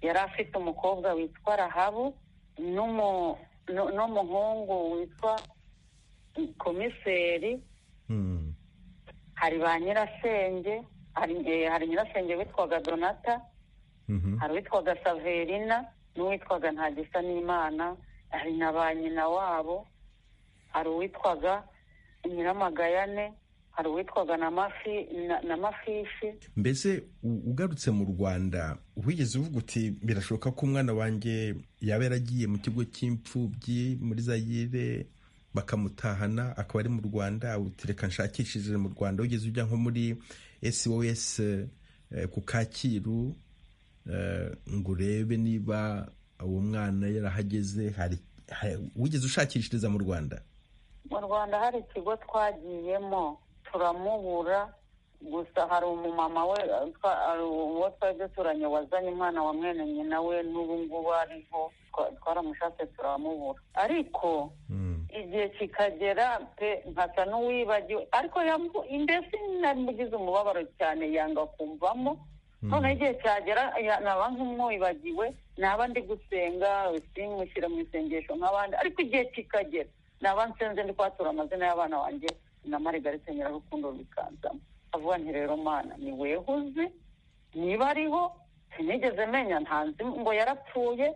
yari afite umukobwa witwa rahabu n'umu- nu- n'umuhungu witwa komiseri Mm. hari ba nyirasenge hari eh, hari nyirasenge witwaga donata Mhm. hari uwitwaga saverina n'uwitwaga ntagisa n'imana hari na ba nyina wabo hari uwitwaga nyiramagayane hari uwitwaga na mafi na- na mafishi mbese u- ugarutse mu rwanda wigeze uvuga uti birashoboka ko umwana wanjye yaba yaragiye mu kigo cy'imfubyi muri zayire bakamutahana akaba ari mu rwanda uti reka nshakishije mu rwanda wigeze ujya nko muri sos eh, ku kacyiru eh, ngo urebe niba uwo mwana yarahageze hari ha- wigeze ushakishiriza mu rwanda mu rwanda hari ikigo twagiyemo turamubura gusa hari umumama we eh, twa- hari uwo twari duturanye wazanye umwana wa mwene nyina we n'ubu ngubu ariho twa- twaramushatse turamubura ariko igihe kikagera pe nkasa n'uwibagiwe ariko yamu- mbese namugize umubabaro cyane yanga kumvamo noneho igihe cyagera ya- naba nk'umwibagiwe naba ndi gusenga simushyira mu isengesho nk'abandi ariko igihe kikagera naba nsenze ndi kwatura amazina y'abana banjye na marigarete nyirarukundo bikanzamo avuga nti rero mana ni weho uzi niba ariho sinigeze menya ntanzi ngo yarapfuye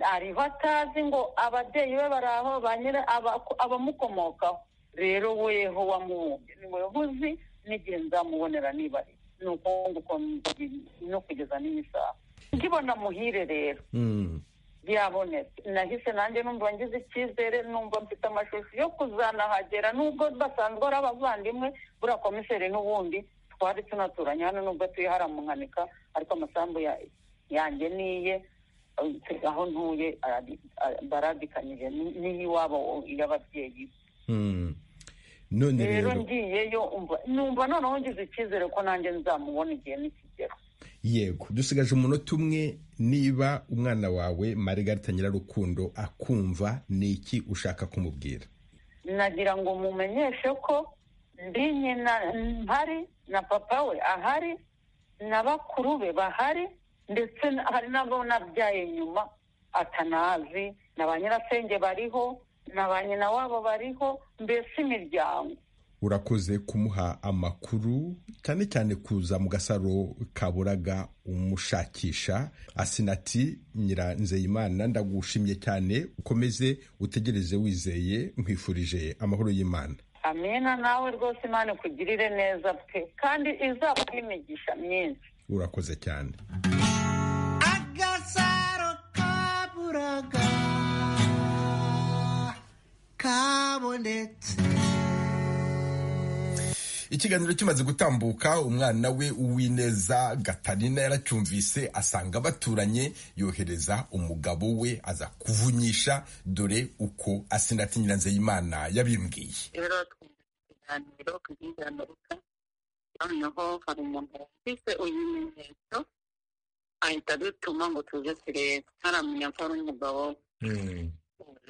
ariho atazi ngo ababyeyi be bari aho ba nyira- aba- abamukomokaho rero weho wamubumbye ni weho uzi n'igihe nzamubonera niba ari ni uko nguko ndi- no kugeza n'isaha nkibona muhire rero Mm. byabonetse nahise nanjye numva ngize icyizere numva mfite amashusho yo kuzanahagera nubwo basanzwe ari abavandimwe buriya komiseri n'ubundi twari tunaturanye hano nubwo tuye hari amuhanika ariko amasambu ya- yanjye niye eh, aho ntuye aradi- a- baradikanyije ni- niy'iwabo y'ababyeyi Mm. none rero rero ngiyeyo umva- numva noneho ngize icyizere ko nanjye nzamubona igihe n'ikigero yego dusigaje umunota umwe niba umwana wawe marigarita nyirarukundo akumva ni iki ushaka kumubwira nagira ngo mumenyeshe ko ndi nyina mpari na papa we ahari na bakuru be bahari ndetse na- hari n'abo nabyaye nyuma atanazi na ba nyirasenge bariho na ba nyina wabo bariho mbese imiryango urakoze kumuha amakuru cyane cyane kuza mu gasaro kaburaga umushakisha asinati nyiranzeyimana ndagushimye cyane ukomeze utegereze wizeye nkwifurije amahoro y'imana amina nawe rwose imana ikugirire neza pe kandi izaba n'imigisha myinshi urakoze cyane agasaro kaburaga kabonetse ikiganiro kimaze gutambuka umwana we uwineza gatarina yaracyumvise asanga baturanye yohereza umugabo we aza kuvunyisha dore uko asinati nyiranzeyimana yabimbwiye rero twumva ikiganiro ku byiganuka noneho hari umuntu wumvise ibimenyetso ahita adutuma ngo tuze turebe ntaramenya ko ari umugabo we.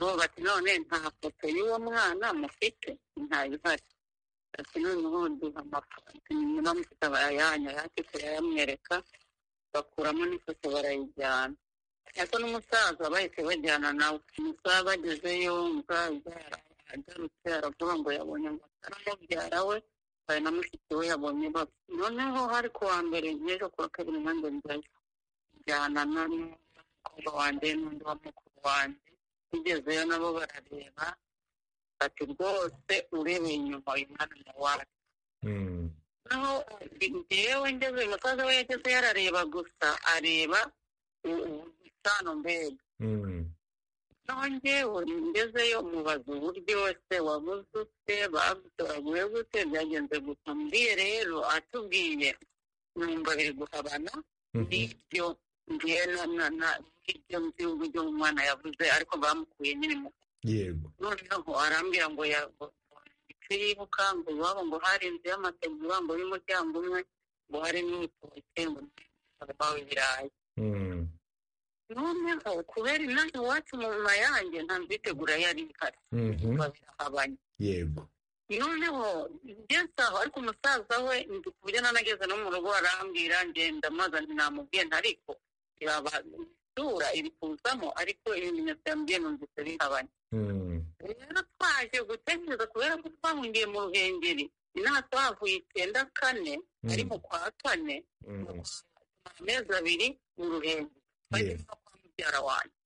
ubu bati none nta foto y'uwo mwana mufite ntayo ihari ati noneho duha amafoto niba mufite abayanya yake turayamwereka bakuramo n'ifoto barayijyana ariko n'umusaza bahise bajyana nawe umusaza bagezeyo umusaza agarutse aravuga ngo yabonye amatara mubyara we hari na mushiki we yabonye bapfa noneho hari ku wa mbere n'ejo ku wa kabiri nanjye njyayo njyana n'umukobwa wanjye n'undi wa mukuru wanjye tugezeyo nabo barareba ati rwose urebeye inyuma mwana wacu naho njyewe ngeze umusaza we yageze yarareba gusa areba isano mbega naho njyewe ngezeyo mubaza uburyo wese wabuze ute bagutoraguye gute byagenze gusa mbwiye rero atubwiye numva biri guhabana n'ibyo ngiye n'ibyo nzi uburyo umwana yavuze ariko bamukuye nyine mu yego noneho arambwira ngo yibuka ngo iwabo ngo hari inzu y'amategura ngo y'umuryango umwe ngo hari n'ibitoki ngo ntabawe ibirayi noneho kubera inaha iwacu mu nyuma yanjye nta mbitegura yari ihari babirahabanye yego noneho ngeze aho ariko umusaza we ndi ku buryo nanageze no mu rugo arambwira ngenda maze namubwiye ariko irabasura iri kuzamo ariko ibimenyetso yambwiye numvise bihabanye rero twaje gutekereza kubera ko twahungiye mu ruhengeri inaha twahavuye icyenda kane ari mu kwa kane amezi abiri mu ruhengeri bageze no kwa mubyara wanjye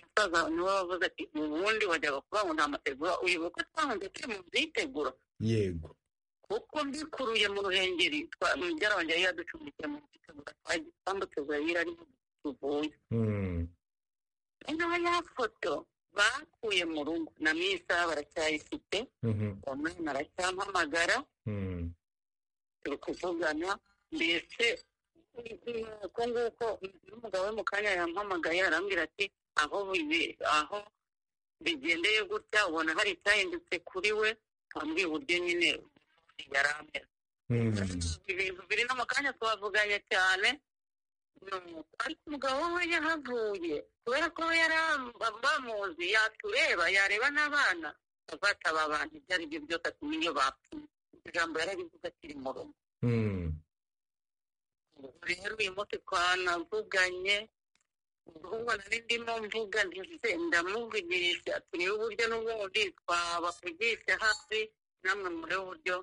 umusaza niwe wavuze ati ubundi wajyaga kuba ngo nta mategura uyoboye ko twahunze turi mu byiteguro yego kuko mbikuruye mu ruhengeri mubyara wanjye yari yaducumbikiye mu byiteguro twamutegura yari arimo tuvuye noneho ya foto bakuye mu rugo na misa baracyayifite umwana aracyampamagara turi kuvugana mbese uko nguko n'umugabo we mu kanya yampamagaye arambwira ati aho aho bigendeye gutya ubona hari icyahindutse kuri we twambwiye uburyo nyine yari ameze ibintu biri no mu kanya twavuganye cyane ariko umugabo we yahavuye kubera ko we yari bamuzi yatureba yareba n'abana azataba abantu ibyo ari byo byose atumye iyo bapfuye ijambo yararivuga akiri mu rugo rero uyu munsi twanavuganye ubwo nari ndimo mvuga ndetse ndamuvugisha turebe uburyo n'ubundi twabavugisha hafi namwe muri uburyo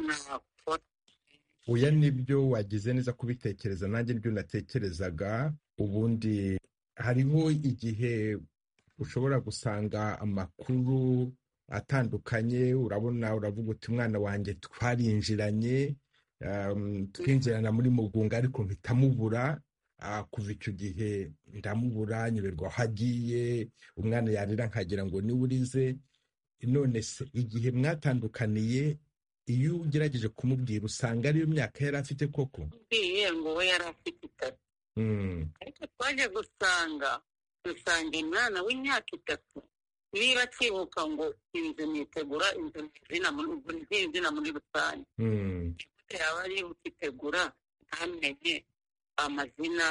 nakora oya nibyo wagize neza kubitekereza nanjye nibyo natekerezaga ubundi hariho igihe ushobora gusanga amakuru atandukanye urabona uravuga uti umwana wanjye twarinjiranye twinjirana muri mugunga ariko mpitamubura kuva icyo gihe ndamubura nyurerwa aho agiye umwana yarira nkagira ngo niwe urize none se igihe mwatandukaniye iyo ugerageje kumubwira usanga ariyo myaka yari afite koko mbwiye ngo we yari afite itatu ariko twaje gusanga dusanga umwana w'imyaka itatu niba akibuka ngo inzu nitegura inzu ni izina muri rusange gute yaba yibuka itegura ntamenye amazina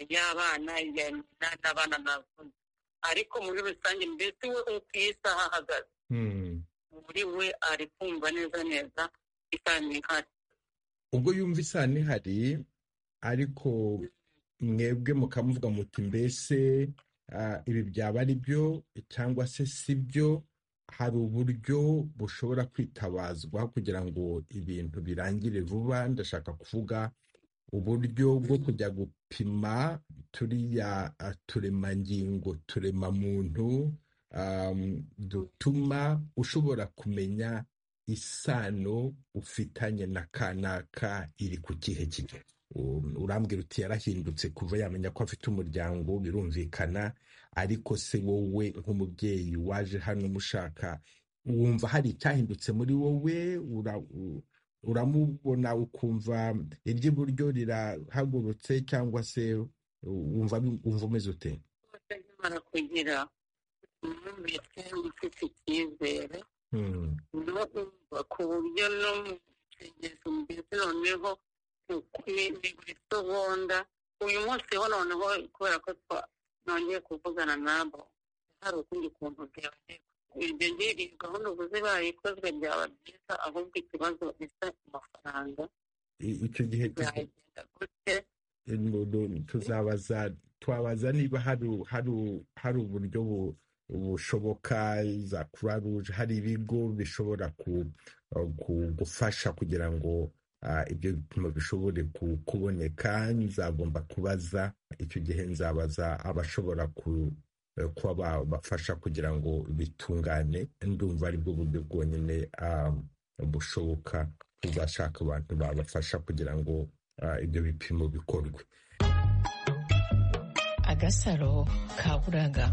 y'abana n'abana navuze ariko muri rusange mbese we uko iyi saha ahagaze muri we ari kumva neza neza isano ihari ubwo yumva isano ihari ariko mwebwe mukamuvuga muti mbese ibi byaba ari byo cyangwa se si byo hari uburyo bushobora kwitabazwa kugira ngo ibintu birangire vuba ndashaka kuvuga uburyo bwo kujya gupima turiya turemangingo turemamuntu dutuma ushobora kumenya isano ufitanye na kanaka iri ku kihe kigo urambwira uti yarahindutse kuva yamenya ko afite umuryango birumvikana ariko se wowe nk'umubyeyi waje hano mushaka wumva hari icyahindutse muri wowe uramubona ukumva iry'iburyo rirahagurutse cyangwa se wumva umeze ute kugira umubitse ufite icyizere no kumva ku buryo no mu kigezi mbese noneho ni buri segonda uyu munsi ho noneho kubera ko nongeye kuvugana nabo hari ukundi kuntu byabagera ibyo ngibi gahunda ubuze bayikozwe byaba byiza ahubwo ikibazo bisa amafaranga icyo gihe byagenda gute tuzabaza twabaza niba hari uburyo bushoboka za croix rouge hari ibigo bishobora gufasha kugira ngo ibyo bipimo bishobore kuboneka nzagomba kubaza icyo gihe nzabaza abashobora kuba babafasha kugira ngo bitungane ndumva ari bwo buryo bwonyine bushoboka buzashaka abantu babafasha kugira ngo ibyo bipimo bikorwe agasaro kaburaga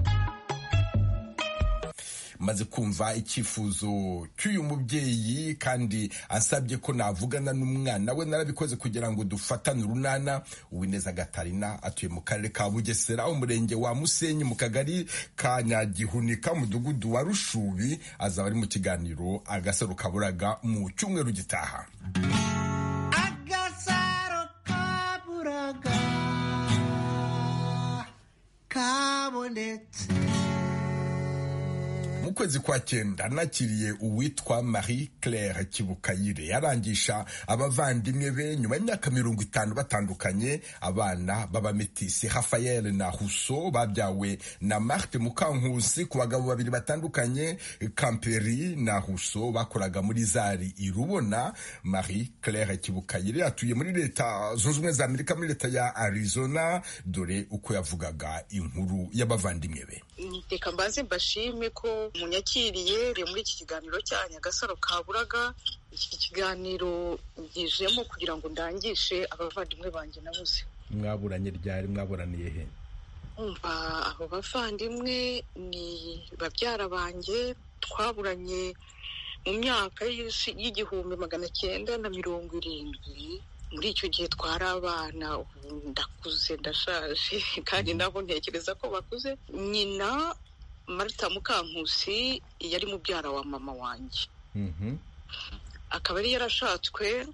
maze kumva icyifuzo cy'uyu mubyeyi kandi asabye ko navugana n'umwana we narabikoze kugira ngo dufatane urunana uwineza gatarina atuye mu karere ka bugesera umurenge wa musenyi mu kagari ka nyagihunika mudugudu wa rushubi azaba ari mu kiganiro agasaro kaburaga mu cyumweru gitaha agasaro kaburaga kabonetse mu kwezi kwa cyenda nakiriye uwitwa marie claire kibukayire arangisha abavandimwe be nyuma y'imyaka mirongo itanu batandukanye abana b'abametisi rafael na huso babyawe na marte mukankusi ku bagabo babiri batandukanye kamperi na huso bakoraga muri zari i rubona marie claire kibukayire atuye muri leta zunze ubumwe za amerika muri leta ya arizona dore uko yavugaga inkuru y'abavandimwe be reka mbanze mbashime ko munyakiriye muri iki kiganiro cya nyagasaro kaburaga iki kiganiro ngijemo kugira ngo ndangishe abavandimwe banjye nabuze mwaburanye ryari mwaburaniye he umva abo bavandimwe ni babyara banjye twaburanye mu myaka y'igihumbi magana cyenda na mirongo irindwi muri icyo gihe twari abana ndakuze ndashaje kandi nabo ntekereza ko bakuze nyina marita mukankusi yari mubyara wa mama wanjye akaba yari yarashatswe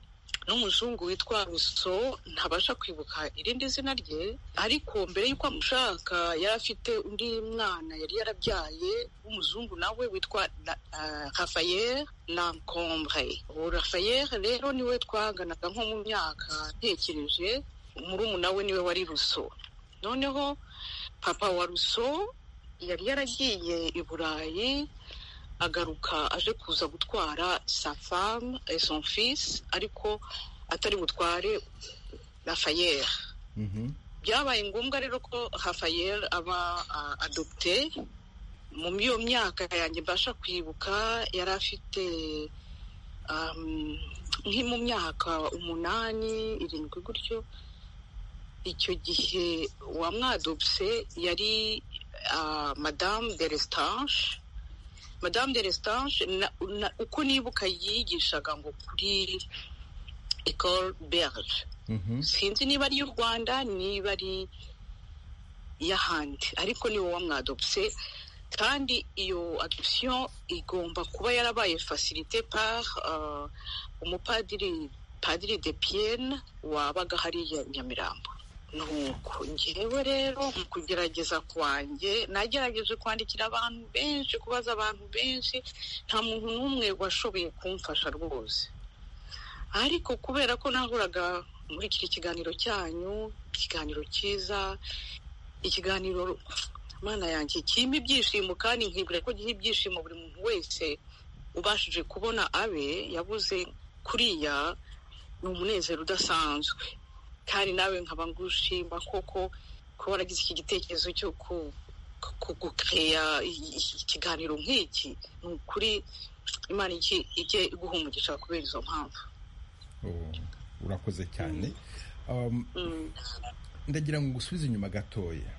n'umuzungu witwa ruso ntabasha kwibuka irindi zina rye ariko mbere y'uko amushaka yari afite undi mwana yari yarabyaye w'umuzungu nawe witwa rafayeri lankombre uwo rafayeri rero niwe twaganaga nko mu myaka ntekereje murumuna we niwe wari ruso noneho papa wa ruso yari yaragiye i burayi agaruka aje kuza gutwara sa femme et son fils ariko atari butware rafayeri byabaye ngombwa rero ko rafayeri aba adopte mu iyo myaka yanjye mbasha kwibuka yari afite nki mu myaka umunani irindwi gutyo icyo gihe wamwadopse yari madamu de resitange madame de resitange uko nibuka yigishaga ngo kuri ecole berge sinzi niba ari iy'u rwanda niba ari iy'ahandi ariko ni wowe mwadopse kandi iyo adoption igomba kuba yarabaye facilité par umupadiri padiri de pienne wabaga hariya nyamirambo nuko ngewe rero mu kugerageza kwanjye nagerageje kwandikira abantu benshi kubaza abantu benshi nta muntu n'umwe washoboye kumfasha rwose ariko kubera ko nahuraga muri iki kiganiro cyanyu ikiganiro cyiza ikiganiro mana yanjye kirimo ibyishimo kandi nkibwira ko giha ibyishimo buri muntu wese ubashije kubona abe yabuze kuriya ni umunezero udasanzwe kandi nawe nkaba ngushima koko kuba waragize iki gitekerezo cyo kugukeya ikiganiro nk'iki ni ukuri imana ijye iguha umugisha kubera izo mpamvu urakoze cyane ndagira ngo gusubize inyuma gatoya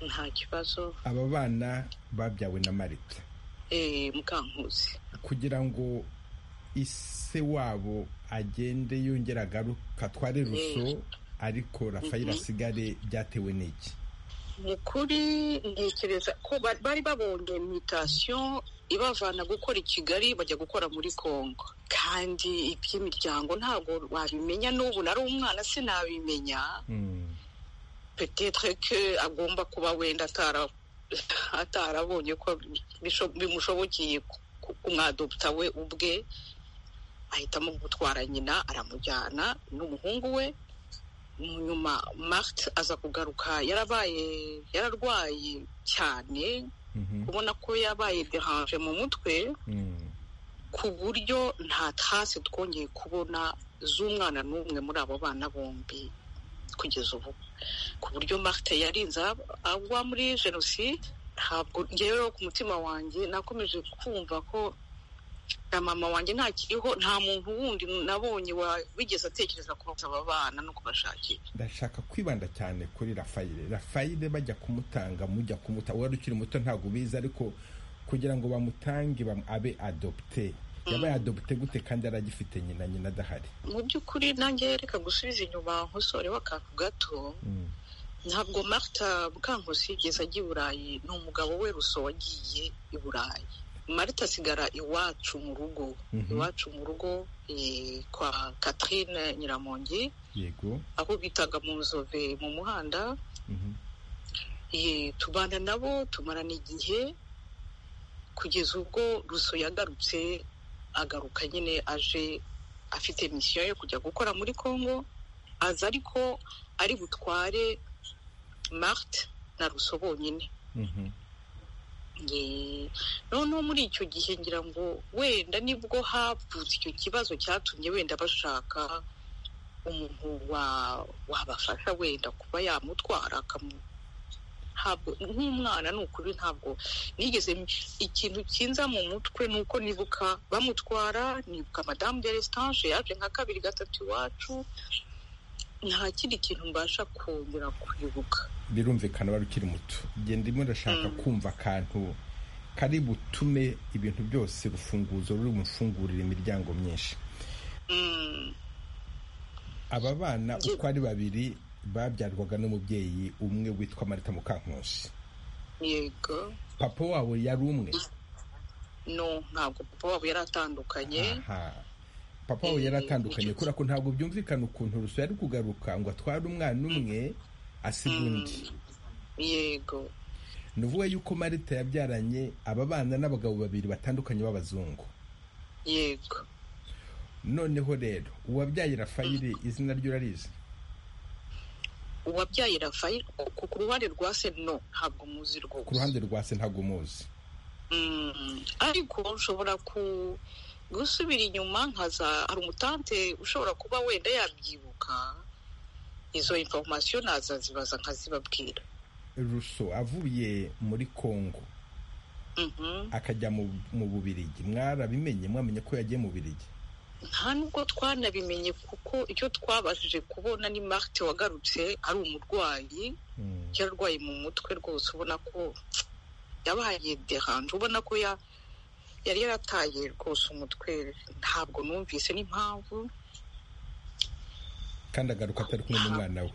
nta kibazo aba bana babyawe na marita mukankuzi kugira ngo ise wabo agende yongera agaruka tware ruso ariko rafayeli asigare byatewe n'iki ni ukuri ntekereza ko bari babonye mitasiyo ibavana gukora i kigali bajya gukora muri congo kandi iby'imiryango ntabwo wabimenya n'ubu nari umwana sinabimenya petetre ko agomba kuba wenda atarabonye ko bimushobokeye kumwadoputa we ubwe ahitamo gutwara nyina aramujyana n'umuhungu we nyuma marite aza kugaruka yarabaye yararwaye cyane ubona ko yabaye deranje mu mutwe ku buryo nta tasi twongeye kubona z'umwana n'umwe muri abo bana bombi kugeza ubu ku buryo marite yarinze agwa muri jenoside ntabwo ngewe ku mutima wanjye nakomeje kumva ko na mama wanjye ntakiriho nta muntu wundi nabonye wigeze atekereza kubasaba abana no kubashakira ndashaka kwibanda cyane kuri rafayire rafayire bajya kumutanga mujya kumuta wari ukiri muto ntabwo ubizi ariko kugira ngo bamutange abe adopte yabaye adopte gute kandi aragifite nyina nyina adahari mu by'ukuri nanjye reka gusubiza inyuma nk'usore w'akantu gato ntabwo marita mukankusi yigeze ajya i burayi ni umugabo we ruso wagiye i burayi marita asigara iwacu mu rugo iwacu mu rugo kwa Catherine nyiramongi yego aho bitaga mu nzove mu muhanda tubana nabo tumarana igihe kugeza ubwo ruso yagarutse agaruka nyine aje afite misiyo yo kujya gukora muri congo aza ariko ari butware marite na ruso bonyine noneho muri icyo gihe ngira ngo wenda nibwo havutse icyo kibazo cyatumye wenda bashaka umuntu wabafasha wenda kuba yamutwara ntabwo nk'umwana ni ukuri ntabwo nigeze ikintu kinza mu mutwe ni uko nibuka bamutwara nibuka madamu de resitanje yaje nka kabiri gatatu iwacu nta kindi kintu mbasha kongera kwibuka birumvikana wari ukiri muto genda ndimo ndashaka kumva akantu kari butume ibintu byose urufunguzo ruri bufungurire imiryango myinshi aba bana uko ari babiri babyarwaga n'umubyeyi umwe witwa marita mukankusi yego papa wabo yari umwe no ntabwo papa wabo yari atandukanye papa wabo yari atandukanye kubera ko ntabwo byumvikana ukuntu ruso yari kugaruka ngo atware umwana umwe asiga undi yego ni ukuvuga yuko marita yabyaranye aba bana n'abagabo babiri batandukanye b'abazungu yego noneho rero uwabyaye rafayiri izina rye urarizi uwabyaye rafael ku ruhande rwa se no ntabwo muzi rwose ku ruhande rwa se ntabwo muzi ariko ushobora gusubira inyuma nkaza hari umutante ushobora kuba wenda yabyibuka izo informasiyo nazazibaza nkazibabwira ruso avuye muri congo akajya mu bubirigi mwarabimenye mwamenye ko yagiye mu bubirigi nta nubwo twanabimenye kuko icyo twabashije kubona ni marite wagarutse ari umurwayi yarwaye mu mutwe rwose ubona ko yabaye deranje ubona ko yari yarataye rwose umutwe ntabwo numvise n'impamvu kandi agaruka atari kumwe n'umwana we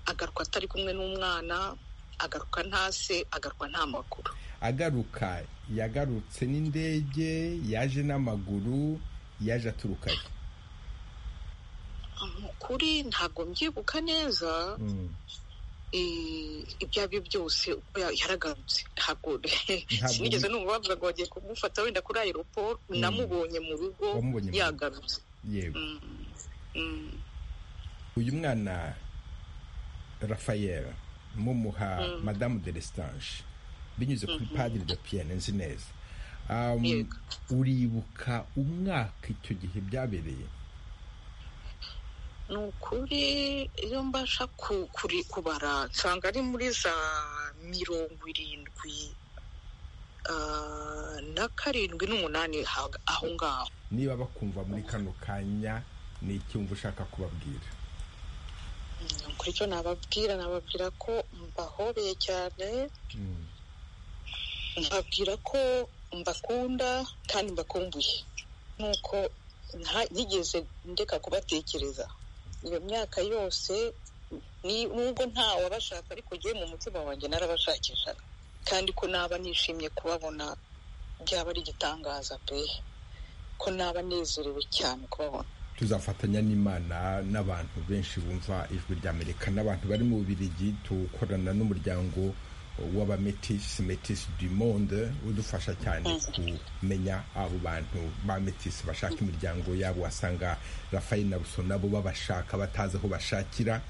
agaruka atari kumwe n'umwana agaruka nta se agaruka nta maguru agaruka yagarutse n'indege yaje n'amaguru yaje aturukayo kuri ntabwo mbyibuka neza ibyo ari byo byose uko yaragarutse ntabwo sinigeze numva bavuga ngo bagiye kumufata wenda kuri aeroport namubonye mu rugo yagarutse yego uyu mwana rafayera mumuha madamu de lesitange binyuze kuri padiri de piyene nzi neza uribuka umwaka icyo gihe byabereye ni ukuri iyo mbasha kubara nsanga ari muri za mirongo irindwi na karindwi n'umunani aho ngaho niba bakumva muri kano kanya ni icyumba ushaka kubabwira kuri cyo nababwira nababwira ko mbahobeye cyane mbabwira ko mbakunda kandi mbakumbuye nuko ntigeze ndeka kubatekereza iyo myaka yose nubwo nta wabashaka ariko ngewe mu mutima wanjye narabashakishaga kandi ko naba nishimye kubabona byaba ari igitangaza pe ko naba nezerewe cyane kubabona tuzafatanya n'imana n'abantu benshi bumva ijwi ry'amerika n'abantu bari mu bubirigi tukorana n'umuryango w'abametisi metisi du monde udufasha cyane kumenya abo bantu ba metisi bashaka imiryango yabo wasanga rafayeli na ruso nabo babashaka batazi aho bashakira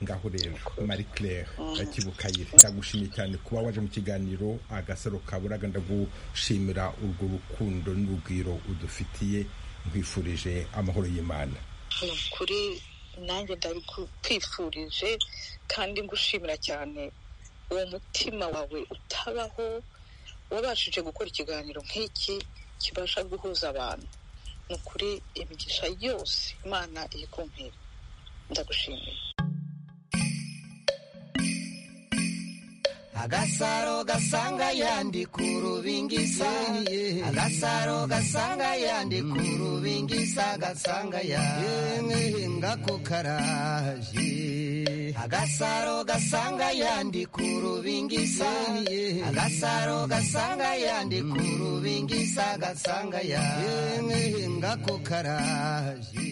ngaho rero marie claire kibukayire ndagushimiye cyane kuba waje mu kiganiro agasaro kaburaga ndagushimira urwo rukundo n'urugwiro udufitiye nkwifurije amahoro y'imana kuri nanjye ndabikwifurije kandi ngushimira cyane uwo mutima wawe utabaho wabashije gukora ikiganiro nk'iki kibasha guhuza abantu ni ukuri imigisha yose imana iri kumpera ndagushimiye agasaro gasanga yandi ku rubingisa agasaro gasanga yandi ku rubingisa gasanga yandi ngako karaje agasaro gasanga yandi ku rubingisa agasaro gasanga yandi ku rubingisa gasanga yandi ngako karaje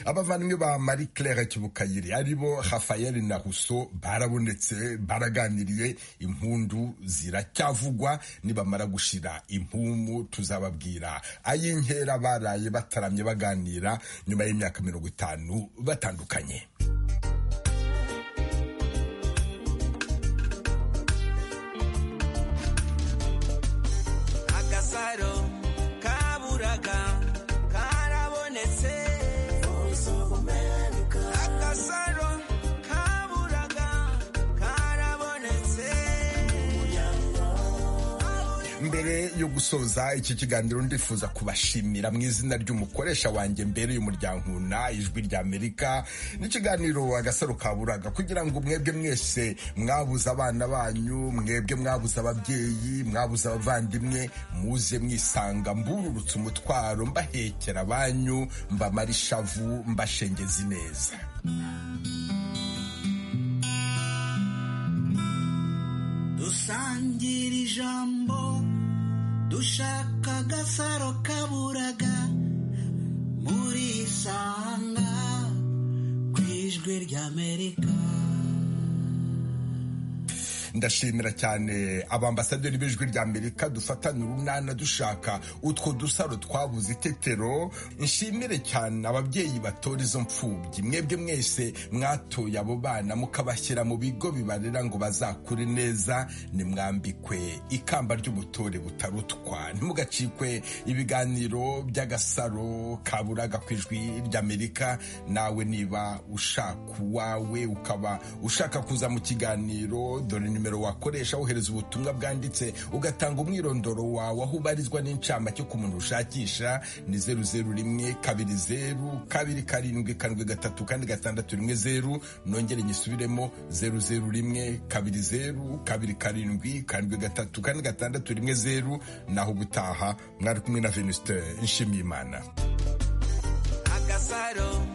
abavandimwe ba marie claire kibukayire aribo rafael na russo barabonetse baraganiriye impundu ziracyavugwa nibamara gushira impumu tuzababwira ay'inkera baraye bataramye baganira nyuma y'imyaka mirongo itanu batandukanye agasaro kaburaga karabonetse agasaro kaburaga karabonetse mbere yo gusoza iki kiganiro ndifuza kubashimira mu izina ry'umukoresha wanjye mbere y'umuryanguna ijwi rya amerika n'ikiganiro agasaro kaburaga kugira ngo mwebwe mwese mwabuze abana banyu mwebwe mwabuze ababyeyi mwabuze abavandimwe muze mwisanga mbururutse umutwaro mbahekera abanyu mbamara ishavu mbashengezi neza dusangira ijambo dushaka agasaro kaburaga murisanga ku ijwi ry'amerika ndashimira cyane abambasaderi b'ijwi rya amerika dufatana urunana dushaka utwo dusaro twabuze itetero nshimire cyane ababyeyi batora izo mfubyi mwebwe mwese mwatoye abo bana mukabashyira mu bigo bibarera ngo bazakure neza nimwambikwe ikamba ry'ubutore butarutwa ntimugacikwe ibiganiro by'agasaro kaburaga ku ijwi ry'amerika nawe niba ushaka uwawe ukaba ushaka kuza mu kiganiro dore nimero nimero wakoresha wohereza ubutumwa bwanditse ugatanga umwirondoro wawe aho ubarizwa n'incamake ku muntu ushakisha ni zeru zeru rimwe kabiri zeru kabiri karindwi karindwi gatatu kandi gatandatu rimwe zeru nongere nyisubiremo zeru zeru rimwe kabiri zeru kabiri karindwi karindwi gatatu kandi gatandatu rimwe zeru naho ubutaha mwari kumwe na venusite nshimiyimana agasaro